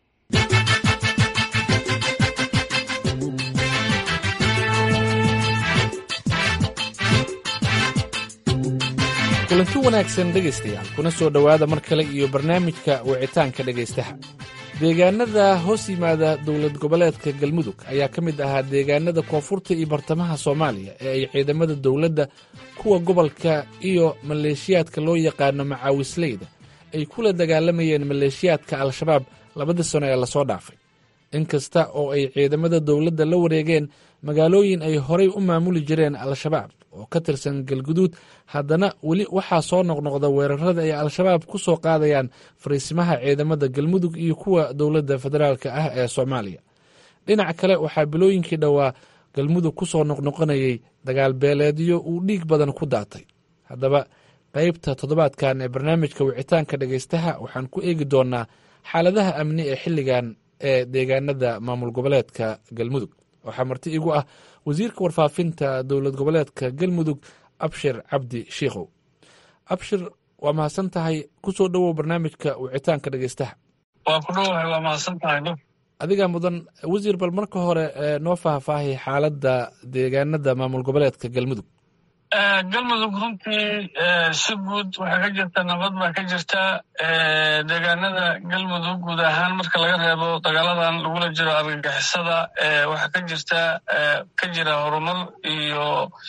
kulanti wanaagsan dhegaystayaal kuna soo dhowaada mar kale iyo barnaamijka wicitaanka dhegaystaha deegaanada hoos yimaada dowlad goboleedka galmudug ayaa ka mid ahaa deegaanada koonfurta iyo bartamaha soomaaliya ee ay ciidamada dowladda kuwa gobolka iyo maleeshiyaadka loo yaqaano macaawisleyda ay kula dagaalamayeen maleeshiyaadka al-shabaab labadii sano ee lasoo dhaafay inkasta oo ay ciidamada dowladda la wareegeen magaalooyin ay horay u maamuli jireen al-shabaab oo ka tirsan galguduud haddana weli waxaa soo noqnoqda weerarada ay al-shabaab ku soo qaadayaan fariisimaha ciidamada galmudug iyo kuwa dowladda federaalk ah ee soomaaliya dhinac kale waxaa bilooyinkii dhowaa galmudug ku soo noqnoqonayay dagaal beeleedyo uu dhiig badan ku daatay haddaba qaybta toddobaadkan ee barnaamijka wicitaanka dhegaystaha waxaan ku eegi doonaa xaaladaha amni ee xilligan ee deegaanada maamul goboleedka galmudug waxaa marti igu ah wasiirka warfaafinta dowlad goboleedka galmudug abshir cabdi shiikhow abshir waa mahadsan tahay kusoo dhowow barnaamijka wicitaanka dhegeystaha waa ku dhowahay waa mahadsan tahay adigaa mudan wasiir bal marka hore noo faahfaahay xaaladda deegaanada maamul goboleedka galmudug galmudug runtii si guud waxaa ka jirta nabad baa ka jirta deegaanada galmudug guud ahaan marka laga reebo dagaaladan lagula jiro argagixisada waxaa ka jirta ka jira horumar iyo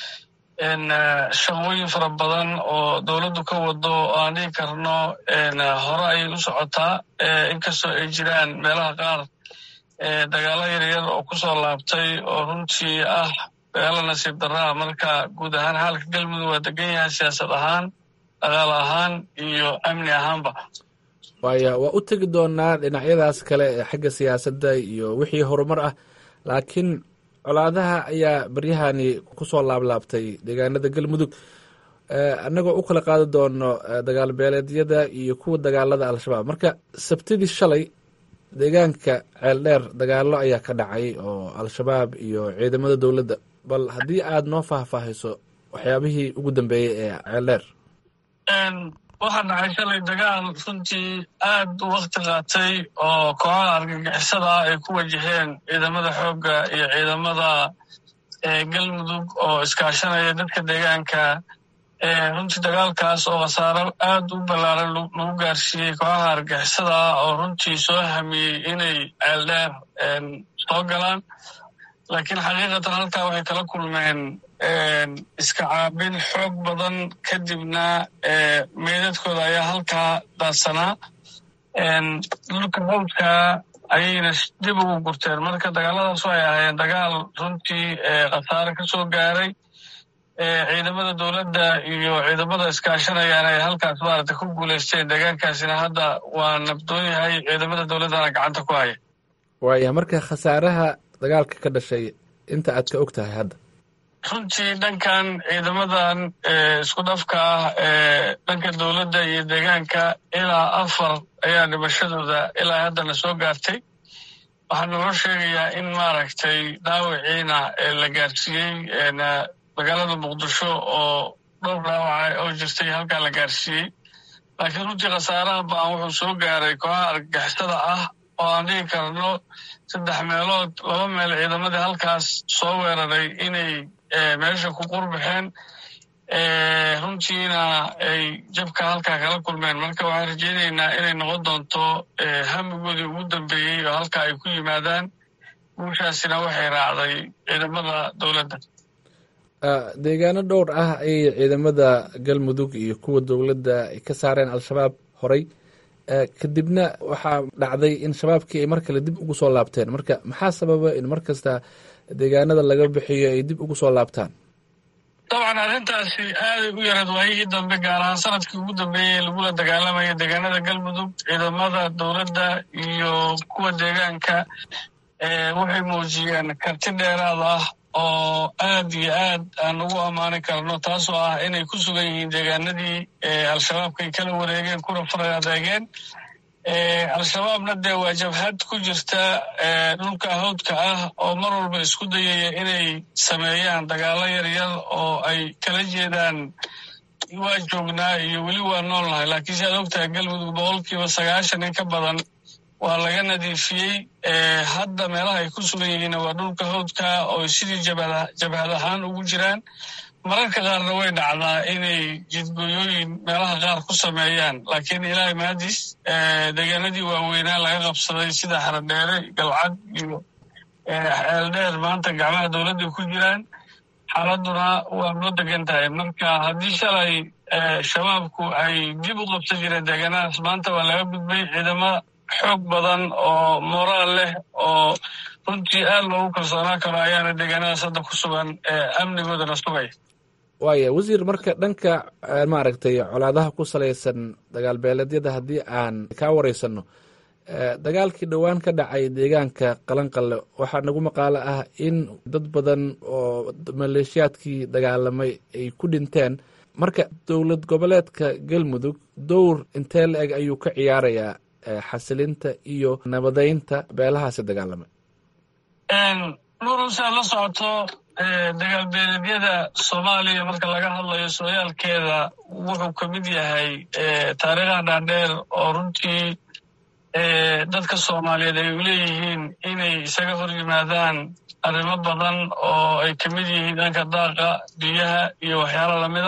shaqooyin fara badan oo dowladdu ka wado oo aan dhigi karno hore ayay u socotaa inkastoo ay jiraan meelaha qaar dagaalo yaryar oo kusoo laabtay oo runtii ah dagaalo nasiib daraa marka guud ahaan xaalka galmudug waa degan yahay siyaasad ahaan dagaal ahaan iyo amni ahaanba waaya waa u tegi doonaa dhinacyadaas kale ee xagga siyaasadda iyo wixii horumar ah laakiin colaadaha ayaa baryahani kusoo laablaabtay deegaanada galmudug annagoo u kala qaadi doono dagaal beeleedyada iyo kuwa dagaalada al-shabaab marka sabtidii shalay deegaanka ceeldheer dagaalo ayaa ka dhacay oo al-shabaab iyo ciidamada dowladda bal haddii aad noo faahfaahiso waxyaabihii ugu dambeeyey ee ceeldheer waxaa dhacay shalay dagaal runtii aad u wakti qaatay oo kooxaha argagixisada ah ay ku wajaheen ciidamada xoogga iyo ciidamada galmudug oo iskaashanaya dadka deegaanka runtii dagaalkaas oo khasaaro aad u ballaaran lagu gaarsiiyey kooxaha argagixisada ah oo runtii soo hamiyey inay ceeldheer soo galaan laakiin xaqiiqatan halkaa waxay kala kulmeen iska caabin xoog badan kadibna meydadkooda ayaa halkaa daadsanaa dhulka hawdka ayayna dib ugu gurteen marka dagaaladaas waxay ahaayeen dagaal runtii khasaare ka soo gaaray ciidamada dowladda iyo ciidamada iskaashanayaan ay halkaas maaragta ku guulaysteen deegaankaasina hadda waa nabdoon yahay ciidamada dowladdana gacanta ku haya waaya marka khasaaraha dagaalka ka dhashay inta aad ka og tahay hadda runtii dhankan ciidamadan isku dhafka ah ee dhanka dowladda iyo deegaanka ilaa afar ayaa dhimashadooda ilaa haddana soo gaartay waxaa naloo sheegayaa in maaragtay dhaawiciina la gaarsiiyey magaalada muqdisho oo dhowr dhaawaca oo jirtay halkaa la gaarsiiyey laakiin runtii khasaaraha baan wuxuu soo gaaray kooxaha argagixisada ah oo aan dhigi karno saddex meelood laba meel ciidamadii halkaas soo weeraray inay meesha ku qurbaxeen runtiina ay jabka halkaa kala kulmeen marka waxaan rajaynaynaa inay noqon doonto hamigoodii ugu dambeeyey oo halkaa ay ku yimaadaan guushaasina waxay raacday ciidamada dowladda deegaano dhowr ah ayay ciidamada galmudug iyo kuwa dowladda ay ka saareen al-shabaab horay kadibna waxaa dhacday in shabaabkii ay mar kale dib ugu soo laabteen marka maxaa sababa in mar kasta deegaanada laga bixiyo ay dib ugu soo laabtaan dabcan arrintaasi aaday u yareed waayihii dambe gaar ahaan sanadkii ugu dambeeyey lagula dagaalamaya deegaanada galmudug ciidamada dowladda iyo kuwa deegaanka waxay muujiyeen karti dheeraad ah oo aad iyo aad aan ugu ammaani karno taasoo ah inay ku sugan yihiin deegaanadii al-shabaabka ay kala wareegeen kuna faray adeegeen al-shabaabna dee waa jabhad ku jirta dhulka hawdka ah oo mar walba isku dayaya inay sameeyaan dagaalo yaryar oo ay kala jeedaan waa joognaa iyo weli waa nool nahay laakiin si aad ogtahay galmudug boqolkiiba sagaashan in ka badan waa laga nadiifiyey hadda meelaha ay ku sugan yihiinna waa dhulka hawdka oo sidii jabhad ahaan ugu jiraan mararka qaarna way dhacdaa inay jidgooyooyin meelaha qaar ku sameeyaan laakiin ilaahay mahadis deegaanadii waaweynaa laga qabsaday sida xaradheere galcad iyo ceeldheer maanta gacmaha dowladda ku jiraan xaaladuna waa noo degan tahay marka haddii shalay shabaabku ay dib u qabsan jireen deegaanadaas maanta waa laga gudbay ciidamo xoog badan oo moraal leh oo runtii aad loogu kalsoonaan karo ayaana deegaanadaas hadda ku sugan amnigoodana sugaya waaya wasiir marka dhanka maaragtay colaadaha ku salaysan dagaal beeleedyada haddii aan kaa wareysano dagaalkii dhowaan ka dhacay deegaanka qalanqalle waxaa nagu maqaalo ah in dad badan oo maleeshiyaadkii dagaalamay ay ku dhinteen marka dowlad goboleedka galmudug dowr intee la eg ayuu ka ciyaarayaa xasilinta iyo nabadeynta beelahaasi dagaalamay nurusa la socoto dagaal beeleedyada soomaaliya marka laga hadlayo sooyaalkeeda wuxuu ka mid yahay taariikha dhaadheer oo runtii dadka soomaaliyeed ay leeyihiin inay isaga hor yimaadaan arrimo badan oo ay ka mid yihiin dhanka daaqa biyaha iyo waxyaalo lamida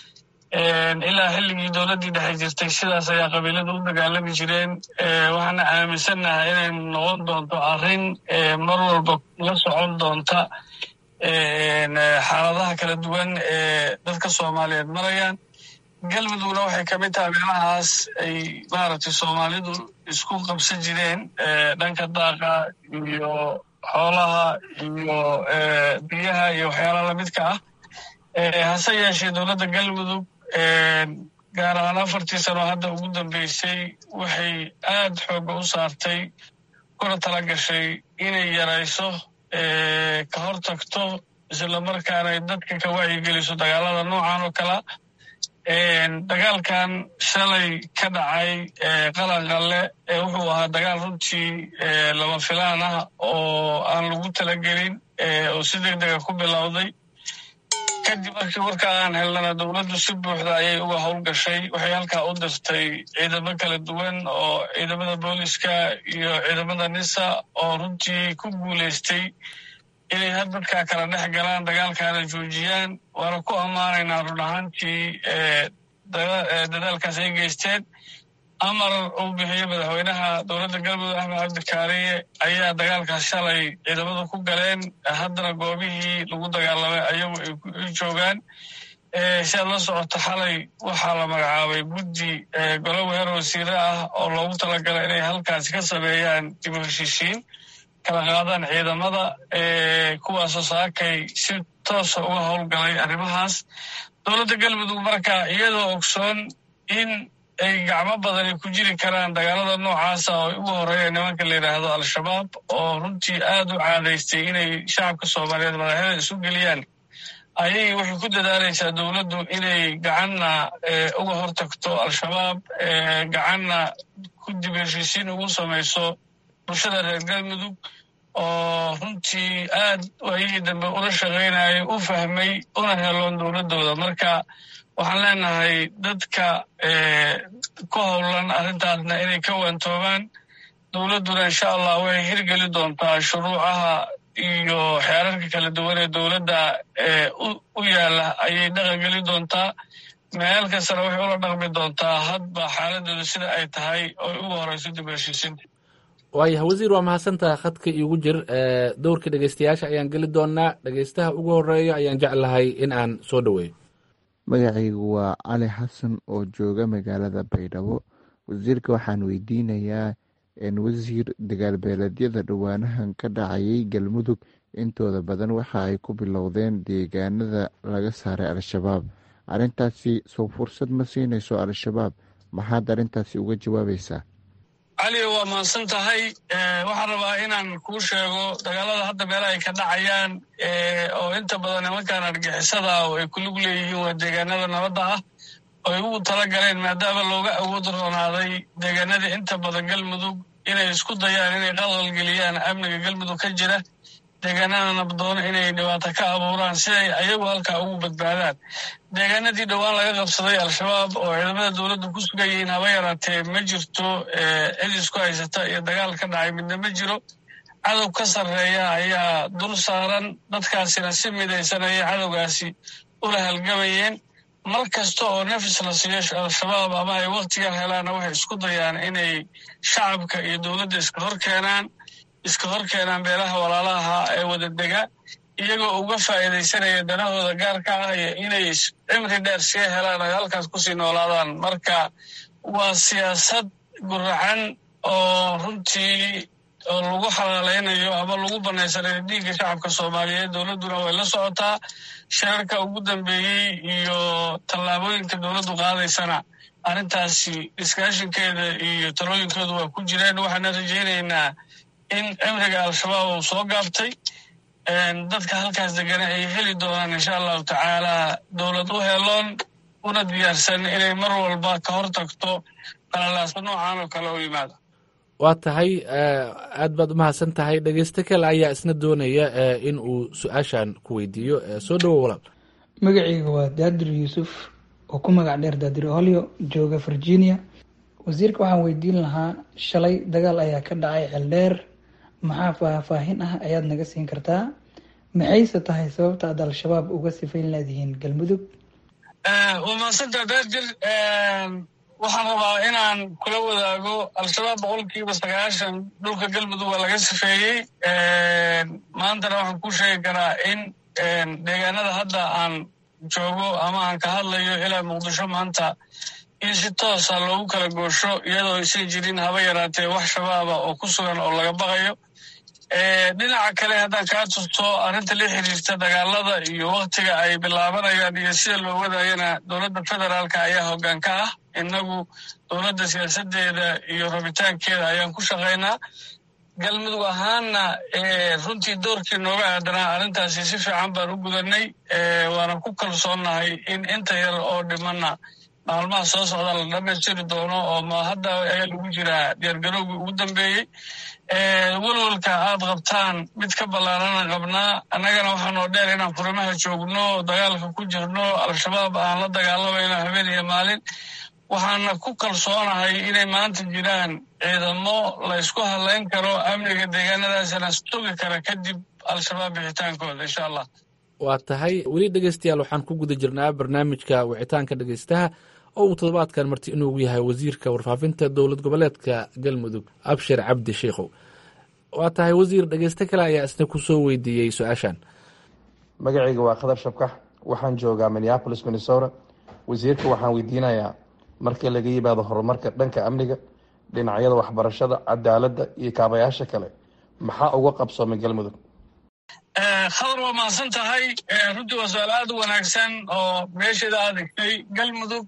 ilaa xilligii dowladdii dhexe jirtay sidaas ayaa qabiilada u dagaalami jireen waxaana aaminsannahay inay noqon doonto arrin mar walba la socon doonta xaaladaha kala duwan ee dadka soomaaliyeed marayaan galmudugna waxay ka mid tahay meelahaas ay maaragtay soomaalidu isku qabsan jireen dhanka daaqa iyo xoolaha iyo biyaha iyo waxyaalaha lamidka ah hase yeeshee dowladda galmudug gaar ahaan afartii sano hadda ugu dambeysay waxay aad xooga u saartay kuna tala gashay inay yarayso ka hor tagto islamarkaana ay dadka ka wacyigeliso dagaalada noocan oo kala dagaalkan shalay ka dhacay qalanqalle wuxuu ahaa dagaal runtii lama filaan ah oo aan lagu talagelin oo si deg dega ku bilowday kadib markii warka aan helnana dowladdu si buuxda ayay uga howlgashay waxay halkaa u dirtay ciidamo kala duwan oo ciidamada booliska iyo ciidamada nisa oo runtii ku guulaystay inay had dadkaa kala dhex galaan dagaalkaana joojiyaan waana ku ammaanaynaa run ahaantii dadaalkaas ay geysteen amar uu bixiyo madaxweynaha dowladda galmudug axmed cabdikaariye ayaa dagaalkaas shalay ciidamadu ku galeen haddana goobihii lagu dagaalamay ayagu ay joogaan si aad la socoto xalay waxaa la magacaabay guddi golo weer wasiire ah oo loogu talagalay inay halkaasi ka sameeyaan dib u heshiisiin kala qaadaan ciidamada kuwaasoo saakay si toosa uga howlgalay arrimahaas dowladda galmudug marka iyadoo ogsoon in ay gacmo badan ay ku jiri karaan dagaalada noocaasa oo ugu horeeya nimanka la yidhaahdo al-shabaab oo runtii aad u caadaystay inay shacabka soomaaliyeed madaxyada isu geliyaan ayay waxay ku dadaalaysaa dowladdu inay gacanna uga hortagto al-shabaab gacanna ku dib heshiisiin ugu samayso bulshada reer galmudug oo runtii aad waayihii dambe ula shaqaynayay u fahmay una heloon dowladdooda marka waxaan leenahay dadka ku howlan arrintaasna inay ka waantoobaan dowladduna insha allah waxay hirgeli doontaa shuruucaha iyo xeerarka kala duwan ee dowladda u yaalla ayay dhaqangeli doontaa meel kastana waxay ula dhaqmi doontaa hadba xaaladooda sida ay tahay oo ugu horeyso dib heshiisinta waayah wasiir waa mahadsantaha khadka iigu jir dowrka dhegeystayaasha ayaan geli doonaa dhegeystaha ugu horeeya ayaan jeclahay in aan soo dhoweeyo magacaygu waa cali xasan oo jooga magaalada baydhabo wasiirka waxaan weydiinayaa wasiir dagaalbeeleedyada dhowaanahan ka dhacayay galmudug intooda badan waxa ay ku bilowdeen deegaanada laga saaray al-shabaab arrintaasi soo fursad ma siinayso al-shabaab maxaad arrintaasi uga jawaabaysaa cali waa mahadsan tahay waxaan rabaa inaan kuu sheego dagaalada hadda meelaha ay ka dhacayaan oo inta badan nimankan argixisada oo ay kulug leeyihiin waa deegaanada nabadda ah oy ugu tala galeen maadaama looga awood roonaaday deegaanadii inta badan galmudug inay isku dayaan inay qalqalgeliyaan amniga galmudug ka jira deegaanada nabdoona inay dhibaato ka abuuraan si ay ayagu halkaa ugu badbaadaan deegaanadii dhowaan laga qabsaday al-shabaab oo ciidamada dowladda ku sugan yihiin haba yaraatee ma jirto cid isku haysata iyo dagaal ka dhacay midna ma jiro cadow ka sarreeya ayaa dul saaran dadkaasina si midaysan ayay cadowgaasi ula halgamayeen mar kasta oo nafis la siiyo al-shabaab ama ay wakhtigan helaanna waxay isku dayaan inay shacabka iyo dowladda iska hor keenaan iska hor keenaan beelaha walaalaha ee wada dega iyagoo uga faa'iidaysanaya danahooda gaarka ah iyo inay cimri dheer sii helaan ay halkaas kusii noolaadaan marka waa siyaasad guracan oo runtii oo lagu xalaalaynayo ama lagu banaysanayo dhiigga shacabka soomaaliyeed dowladduna way la socotaa shirarka ugu dambeeyey iyo tallaabooyinka dowladdu qaadaysana arrintaasi iskaashinkeeda iyo talooyinkoodu waa ku jireen waxaana rajaynaynaa in cimriga al-shabaab uu soo gaabtay dadka halkaas degana ay heli doonaan insha allahu tacaala dowlad u heloon una diyaarsan inay mar walba ka hor tagto qalalaasa noocan oo kale u yimaada waa tahay aad baad umahadsan tahay dhegeyste kale ayaa isna doonaya in uu su-aashan ku weydiiyo soo dhowo walaal magacayga waa daadir yuusuf oo ku magac dheer daadir holyo jooga virginia wasiirka waxaan weydiin lahaa shalay dagaal ayaa ka dhacay ceeldheer maxaa faahfaahin ah ayaad naga siin kartaa maxayse tahay sababta aad al-shabaab uga sifayn leedihiin galmudug waa mahadsantaa daadir waxaan rabaa inaan kula wadaago al-shabaab boqolkiiba sagaashan dhulka galmudug waa laga sifeeyey maantana waxaan ku sheegi karaa in deegaanada hadda aan joogo ama aan ka hadlayo ilaa muqdisho maanta in si toosa loogu kala goosho iyadoo aysan jirin haba yaraatee wax shabaaba oo ku sugan oo laga baqayo dhinaca kale haddaan kaa tusto arrinta la xiriirta dagaalada iyo waktiga ay bilaabanayaan iyo sida loo wadayana dowladda federaalka ayaa hoggaan ka ah innagu dowladda siyaasadeeda iyo rabitaankeeda ayaan ku shaqaynaa galmudug ahaanna runtii doorkii nooga aadanaa arrintaasi si fiican baan u gudanay waana ku kalsoonnahay in inta yar oo dhimanna maalmaha soo socda la dhamaystiri doono oo ma hadda ayaa lagu jiraa diyaargarowgii ugu dambeeyey welwalka aad qabtaan mid ka ballaarana qabnaa annagana waxaanoo dheer inaan furimaha joogno dagaalka ku jirno al-shabaab aan la dagaalamayno habeen iyo maalin waxaana ku kalsoonahay inay maanta jiraan ciidamo la ysku hadlayn karo amniga deegaanadaasana sugi kara kadib al-shabaab bixitaankooda insha allah waa tahay weli dhegeystayaal waxaan ku guda jirnaa barnaamijka wicitaanka dhegeystaha oo uu toddobaadkan marti inuugu yahay wasiirka warfaafinta dowlad goboleedka galmudug abshir cabdi sheikhow waa tahay wasiir dhegeyste kale ayaa isna kusoo weydiiyey su-aashan magacayga waa khadar shabkax waxaan joogaa minneapolis minnesota wasiirka waxaan weydiinayaa markii laga yimaado horumarka dhanka amniga dhinacyada waxbarashada cadaaladda iyo kaabayaasha kale maxaa uga qabsoomay galmudug khadar waa mahadsan tahay runtii waa su-aal aad u wanaagsan oo meesheeda aad egtay galmudug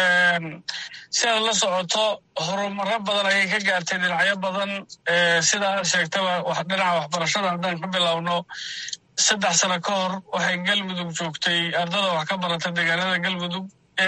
si aad la socoto horumaro badan ayay ka gaartay dhinacyo badan sida aad sheegtaba dhinaca waxbarashada haddaan ka bilowno saddex sano ka hor waxay galmudug joogtay ardada wax ka barata deegaanada galmudug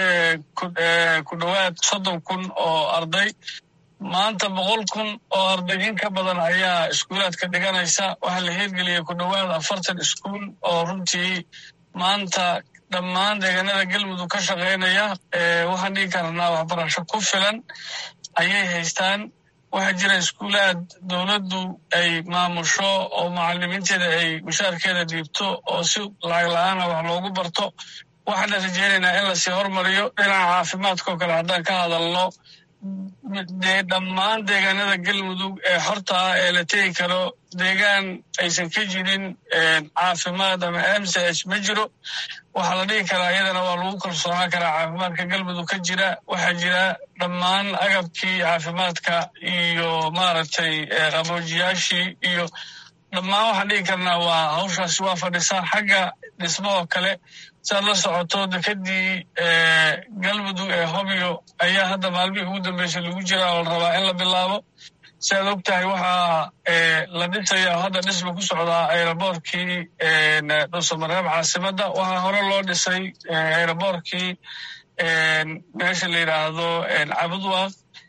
ku dhowaad soddon kun oo arday maanta boqol kun oo arday in ka badan ayaa iskuulaadka dhiganaysa waxaa la hirgeliyay ku dhowaad afartan iskuul oo runtii maanta dhammaan deegaanada galmudug ka shaqaynaya waxaan dhigi karnaa waxbarasho ku filan ayay haystaan waxaa jira iskuulaad dowladdu ay maamusho oo macalimiinteeda ay mushaarkeeda dhiibto oo si lacag la-aana wax loogu barto waxaana rajeynaynaa in lasii hormariyo dhinaca caafimaadkao kale haddaan ka hadalno dee dhammaan deegaanada galmudug ee xorta ah ee la tegi karo deegaan aysan ka jirin caafimaad ama m c h ma jiro waxaa la dhigi karaa iyadana waa lagu kalsoonaan karaa caafimaadka galmudug ka jira waxaa jira dhammaan agabkii caafimaadka iyo maaragtay qaboojiyaashii iyo dhammaan waxaan dhigi karnaa waa hawshaasi waa fadhisaa xagga dhismahoo kale siaad la socoto dekadii galmudug ee hobyo ayaa hadda maalmihii ugu dambeysay lagu jiraa oo la rabaa in la bilaabo si aad og tahay waxaa la dhisaya hadda dhisma ku socdaa aeroboortkii dhuusamareeb caasimadda waxaa hore loo dhisay aeroboortkii meesha la yidhaahdo cabudwaaq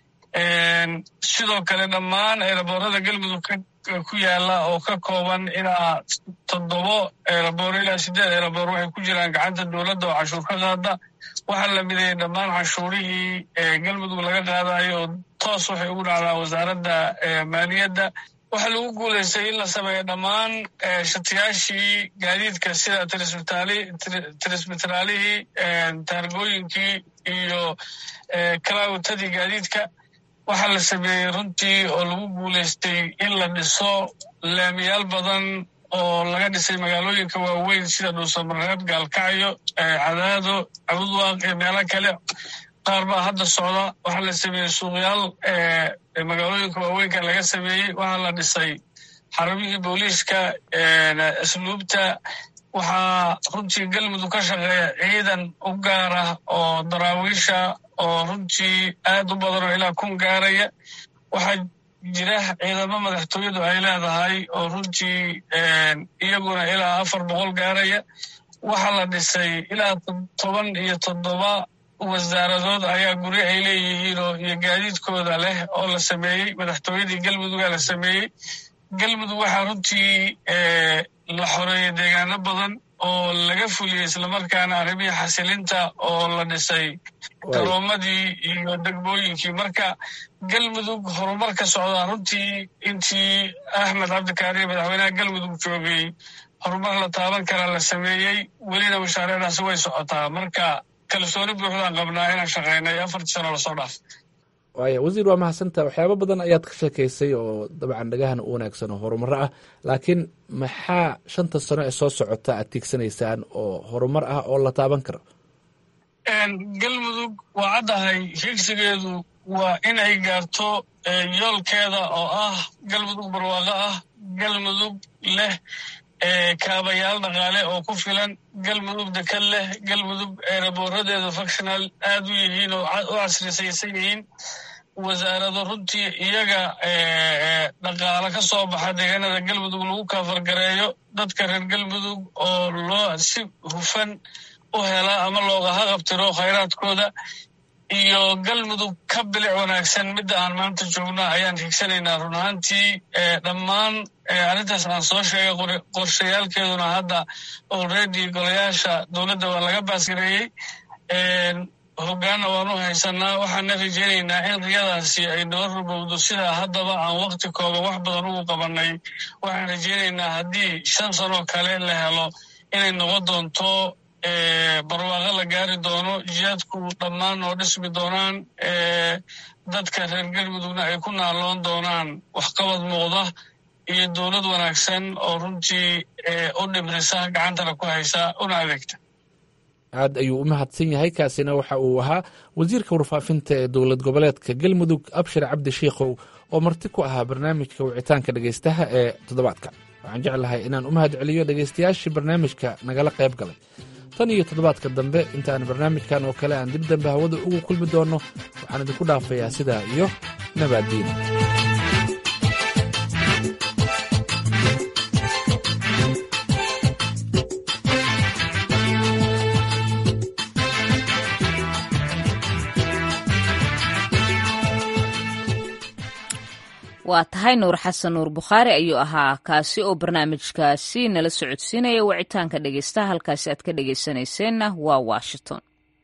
sidoo kale dhammaan eeraboorada galmudug ku yaala oo ka kooban ilaa toddobo eeraboor ilaa sideed eeraboor waxay ku jiraan gacanta dowladda oo cashuur ka qaada waxaa la mideeyey dhammaan cashuurihii galmudug laga qaadayo oo toos waxay ugu dhacdaa wasaaradda maaliyadda waxaa lagu guulaystay in la sameeyo dhammaan shatiyaashii gaadiidka sida tirismitraalihii taargooyinkii iyo kalaawatadii gaadiidka waxaa la sameeyey runtii oo lagu guulaystay in la dhiso laamiyaal badan oo laga dhisay magaalooyinka waaweyn sida dhuusamareeb gaalkacyo cadaado cabudwaaq iyo meelo kale qaar baa hadda socda waxaa la sameeyey suuqyaal magaalooyinka waaweynka laga sameeyey waxaa la dhisay xarumihii booliiska asluubta waxaa runtii galmudug ka shaqeeya ciidan u gaar ah oo daraawiisha oo runtii aad u badan oo ilaa kun gaaraya waxaa jira ciidamo madaxtooyadu ay leedahay oo runtii iyaguna ilaa afar boqol gaaraya waxaa la dhisay ilaa toban iyo toddoba wasaaradood ayaa guri ay leeyihiin oo iyo gaadiidkooda leh oo la sameeyey madaxtooyadii galmudugaa la sameeyey galmudug waxaa runtii la xoreeyey deegaano badan oo laga fuliyey islamarkaana arrimihii xasilinta oo la dhisay garoomadii iyo degmooyinkii marka galmudug horumar ka socdaa runtii intii axmed cabdikaariye madaxweynaha galmudug joogay horumar la taaban karaa la sameeyey welina mashaariicdaasi way socotaa marka kalsooni buuxdaan qabnaa inaan shaqaynay afartii sano lasoo dhaaf waaya wasiir waa mahadsanta waxyaabo badan ayaad ka sheekaysay oo dabcan dhagahan u wanaagsan oo horumaro ah laakiin maxaa shanta sano ee soo socota aad tiigsanaysaan oo horumar ah oo la taaban karo galmudug waa caddahay higsigeedu waa in ay gaarto yoolkeeda oo ah galmudug barwaaqo ah galmudug leh kaabayaal dhaqaale oo ku filan galmudug dekad leh galmudug eeraboораdeedu functional aad u yihiin oo u casrisaysan yihiin wasaarado runtii iyaga dhaqaale ka soo baxa deegaanada galmudug lagu kaafargareeyo dadka reer galmudug oo loo si hufan u hela ama looga haqabtiro khayraadkooda iyo galmudug ka bilic wanaagsan midda aan maanta joogno ayaan higsanaynaa run ahaantii dhammaan arrintaas aan soo sheegay qorshayaalkeeduna hadda already golayaasha dowladda waa laga baasgareeyey hoggaanna waanu haysanaa waxaana rajeynaynaa in riyadaasi ay noo rubowdo sidaa haddaba aan wakti kooban wax badan ugu qabannay waxaan rajeynaynaa haddii shan sanoo kale la helo inay noqon doonto barwaaqo la gaari doono jihaadku dhammaan oo dhismi doonaan dadka reer galmudugna ay ku naaloon doonaan waxqabad muuqda iyo dowlad wanaagsan oo runtii u dhibrisa gacantana ku haysa una adeegta aad ayuu u mahadsan yahay kaasina waxa uu ahaa wasiirka warfaafinta ee dowlad goboleedka galmudug abshir cabdi shiikhow oo marti ku ahaa barnaamijka wicitaanka dhegaystaha ee toddobaadka waxaan jeclahay inaan u mahad celiyo dhegaystayaashii barnaamijka nagala qayb galay tan iyo toddobaadka dambe intaan barnaamijkan oo kale aan dib dambe hawada ugu kulmi doonno waxaan idinku dhaafayaa sidaa iyo nabaaddiin waa tahay nuur xasan nuur bukhaari ayuu ahaa kaasi oo barnaamijkaasi nala socodsiinaya wicitaanka dhegeystaha halkaasi aad ka dhegeysanayseena waa washington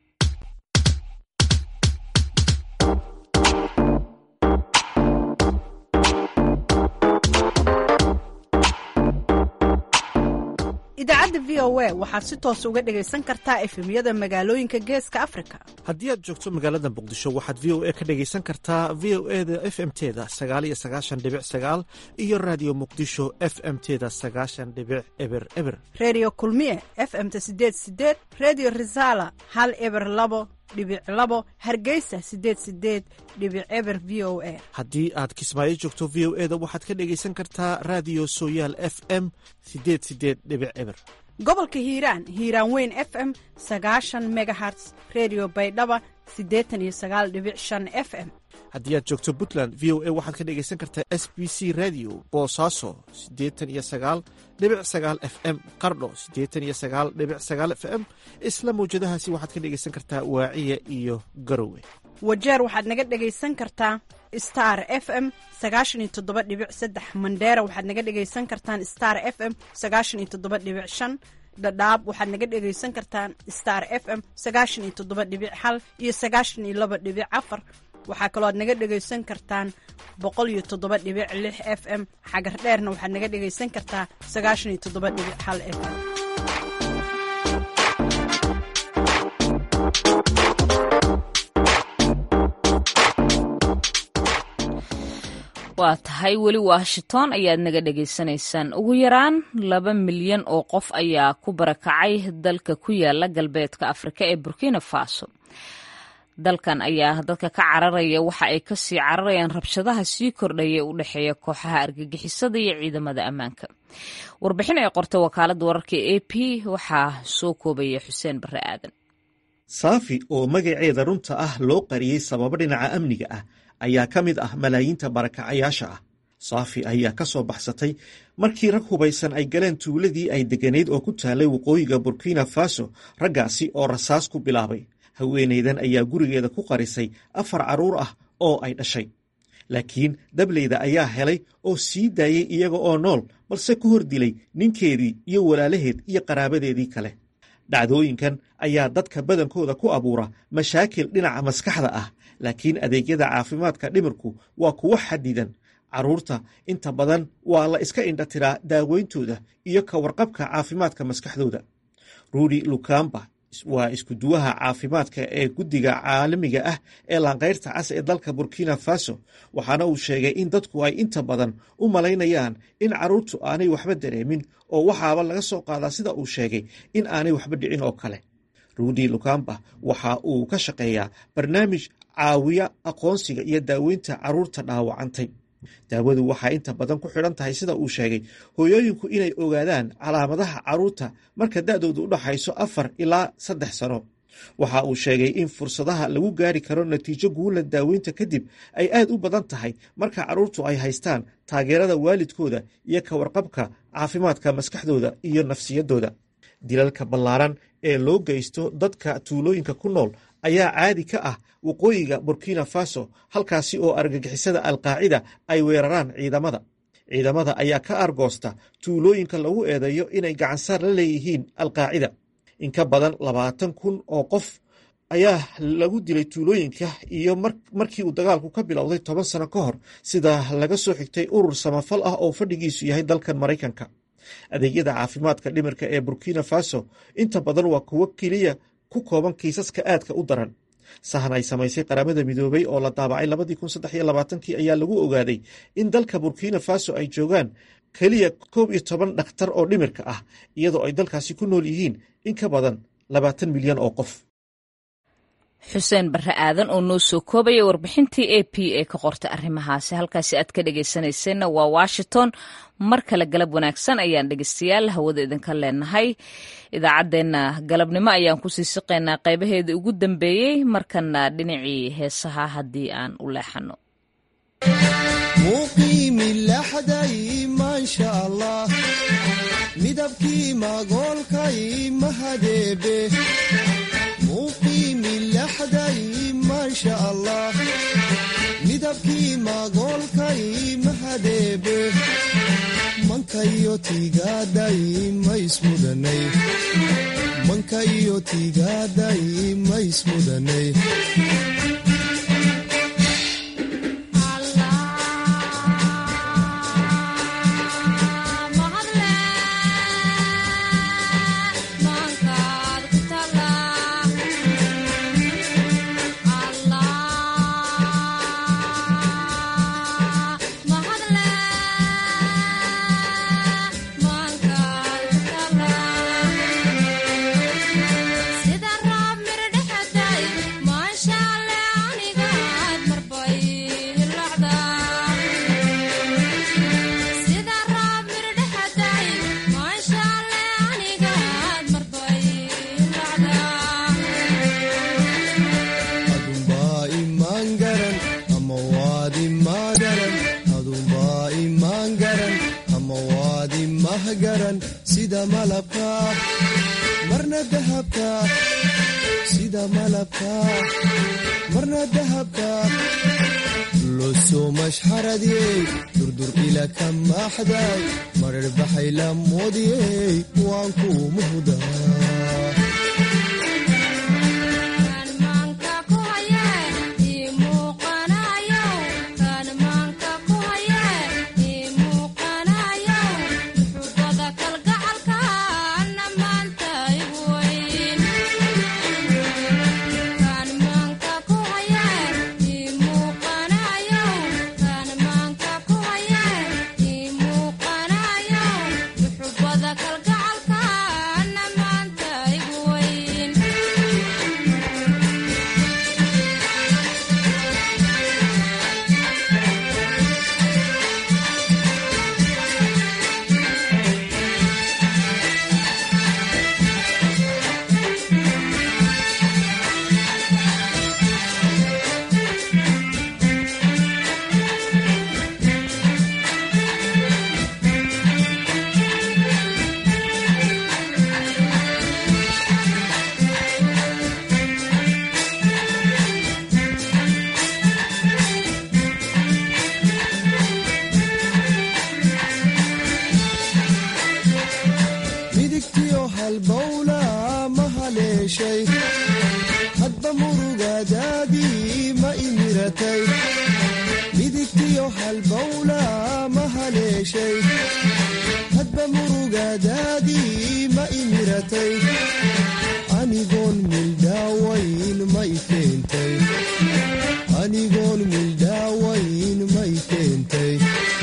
idaacadda v o a waxaad si toos uga dhegaysan kartaa efemyada magaalooyinka geeska afrika haddii aad joogto magaalada muqdisho waxaad v o a ka dhegaysan kartaa v o e da f m teda sagaal iyo sagaashan dhibic sagaal iyo raadiyo muqdisho f m teda sagaashan dhibic eber eber redio kulmiye f m ta sideed sideed redio resala hal eber labo dhibic labo hargeysa sideed sideed dhibic eber v o a haddii aad kismaayo joogto v o e da waxaad ka dhegaysan kartaa raadiyo sooyaal f m sideed sideed dhibic eber gobolka hiiraan hiiraan weyn f m sagaashan megaherts redio baydhaba siddeetan iyo sagaal dhibic shan f m haddii aad joogto puntland v o a waxaad ka dhegaysan kartaa s b c radio boosaaso siddeetan iyo sagaal dhibic sagaal f m qardho siddeetan iyo sagaal dhibic sagaal f m isla mawjadahaasi waxaad ka dhegaysan kartaa waaciya iyo garowe wajeer waxaad naga dhegaysan kartaa star f m sagaashan iyo toddoba dhibic saddex mandheera waxaad naga dhegaysan kartaan star f m sagaashan iyo toddoba dhibic shan dhadhaab waxaad naga dhegaysan kartaan star f m sagaashan iyo toddoba dhibic hal iyo sagaashan iyo laba dhibic afar waxaa kaloo aad naga dhegaysan kartaan boqol iyo toddoba dhibic lix f m xagar dheerna waxaad naga dhegaysan kartaa sagaashan iyo toddoba dhibic hal f m waa tahay weli washington ayaad naga dhegaysanaysaan ugu yaraan laba milyan oo qof ayaa ku barakacay dalka ku yaala galbeedka afrika ee burkina faso dalkan ayaa dadka ka cararaya waxa ay kasii cararayaan rabshadaha sii kordhaya u dhexeeya kooxaha argagixisada iyo ciidamada ammaanka warbixin ay qortay wakaaladda wararka e a p waxaa soo koobaya xuseen bare aadan saafi oo magaceeda runta ah loo qariyey sababo dhinaca amniga ah ayaa ka mid ah malaayiinta barakacayaasha ah saafi ayaa ka soo baxsatay markii rag hubaysan ay galeen tuuladii ay degganayd oo ku taallay waqooyiga burkina faso raggaasi oo rasaas ku bilaabay haweenaydan ayaa gurigeeda ku qarisay afar carruur ah oo ay dhashay laakiin dableyda ayaa helay oo sii daayey iyaga oo nool balse ku hor dilay ninkeedii iyo walaalaheed iyo qaraabadeedii kale dhacdooyinkan ayaa dadka badankooda ku abuura mashaakil dhinaca maskaxda ah laakiin adeegyada caafimaadka dhimirku waa kuwo xadidan carruurta inta badan waa la iska indhatiraa daaweyntooda iyo ka warqabka caafimaadka maskaxdooda ruudi lukamba waa iskuduwaha caafimaadka ee guddiga caalamiga ah ee laanqayrta cas ee dalka burkina faso waxaana uu sheegay in dadku ay inta badan u malaynayaan in carruurtu aanay waxba dareemin oo waxaaba laga soo qaadaa sida uu sheegay in aanay waxba dhicin oo kale ruudi lukamba waxa uu ka shaqeeyaa barnaamij caawiya aqoonsiga iyo daaweynta carruurta dhaawacantay daawadu waxaa inta badan ku xidhan tahay sida uu sheegay hooyooyinku inay ogaadaan calaamadaha carruurta marka da'doodu u dhaxayso afar ilaa saddex sano waxa uu sheegay in fursadaha lagu gaari karo natiijo guula daaweynta kadib ay aad u badan tahay marka carruurtu ay haystaan taageerada waalidkooda iyo ka warqabka caafimaadka maskaxdooda iyo nafsiyaddooda dilalka ballaaran ee loo geysto dadka tuulooyinka ku nool ayaa caadi ka ah waqooyiga burkina faso halkaasi oo argagixisada alqaacida ay weeraraan ciidamada ciidamada ayaa ka argoosta tuulooyinka lagu eedeeyo inay gacansaar la leeyihiin alqaacida in ka badan labaatan kun oo qof ayaa lagu dilay tuulooyinka iyo markii uu dagaalku ka bilowday toban sano ka hor sida laga soo xigtay urur samafal ah oo fadhigiisu yahay dalkan maraykanka adeegyada caafimaadka dhimirka ee burkina faso inta badan waa kuwo keliya ku kooban kiisaska aadka u daran sahan ay samaysay qaramada midoobay oo la daabacay labadii kun saddex iyo labaatankii ayaa lagu ogaaday in dalka burkina faso ay joogaan keliya koob iyo toban dhakhtar oo dhimirka ah iyadoo ay dalkaasi ku nool yihiin in ka badan labaatan milyan oo qof xuseen barre aadan oo noo soo koobaya warbixintii a p ee ka qortay arrimahaasi halkaasi aad ka dhegaysanayseena waa washington mar kale galab wanaagsan ayaan dhegeystayaal hawada idinka leenahay idaacaddeenna galabnimo ayaan kusii siqaynaa qaybaheedii ugu dambeeyey markana dhinacii heesaha haddii aan u leexano midabkii magoolkay mahadeebe midabkii magoolkay mahadeebe mankayo tiigaaday maismudanay mankayo tiigaaday maismudanay sida roob mir dhexday maasha mahgaran sida malabka marna dahabka sida malabka marna dahabka losoo mashxaradiyey durdur ila ka maaxday marar baxay la moodiyey waan ku muhdaa midigtiyo halbowla ma haleeshay hadba murugadaadii ma imiratay midigtiyo halbowla ma haleeshay hadba murugadaadii ma imiratay anigoon mildhaawayn may keentay anigoon mildhaawayn may keentay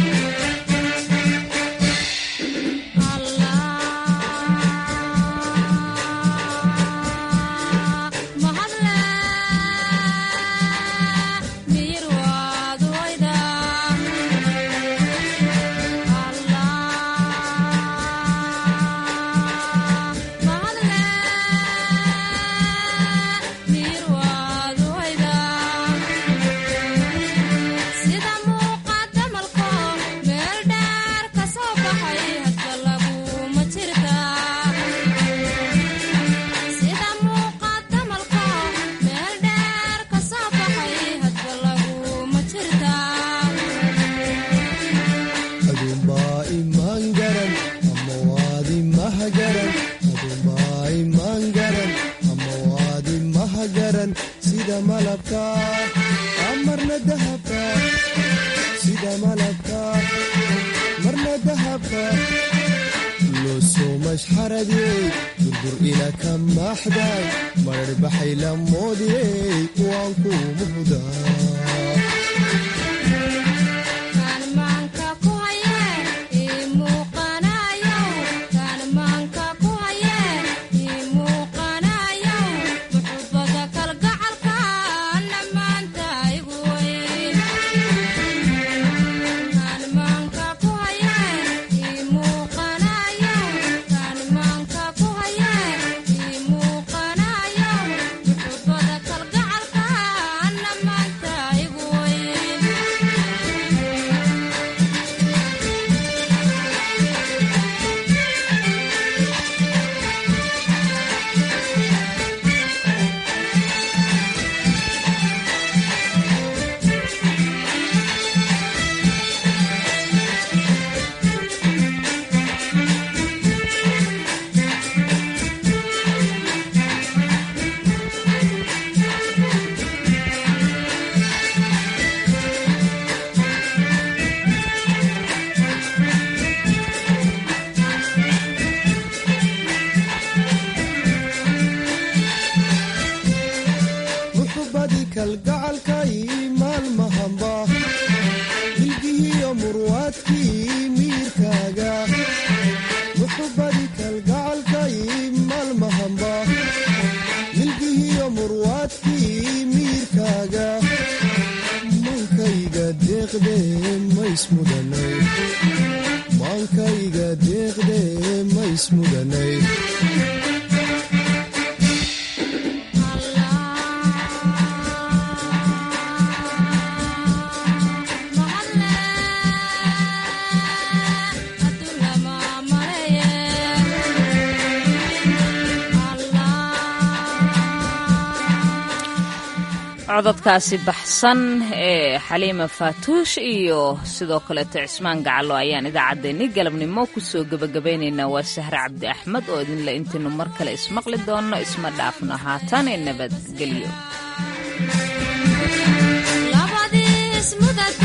aduunbaa imaan garan ama waad imahgaran aduunbaa imaan garan ama waad imahgaran sida malabka marna dahabka sida malabka marna dahabka losoo mashxaradiyey durdur ila ka maaxday marar baxay la moodiyey waan ku muhdaa muxubadii kalgacalkay maalmahanba milgihiyo murwaadkii miirkaaga muxubadii kalgacalkay maalmahanba milgihiyo murwaadkii miirkaaga maankayga deeqde maysmudanay maankayga deeqde maysmudanay Mahalla cododkaasi baxsan ee xaliima faatuush iyo sidoo kaleeto cismaan gacalo ayaan idaacaddeenni galabnimo kusoo gebagabaynaynaa waa sahre cabdi axmed oo idinle intaynu mar kale ismaqli doonno isma dhaafno haatan ee nabadgelyo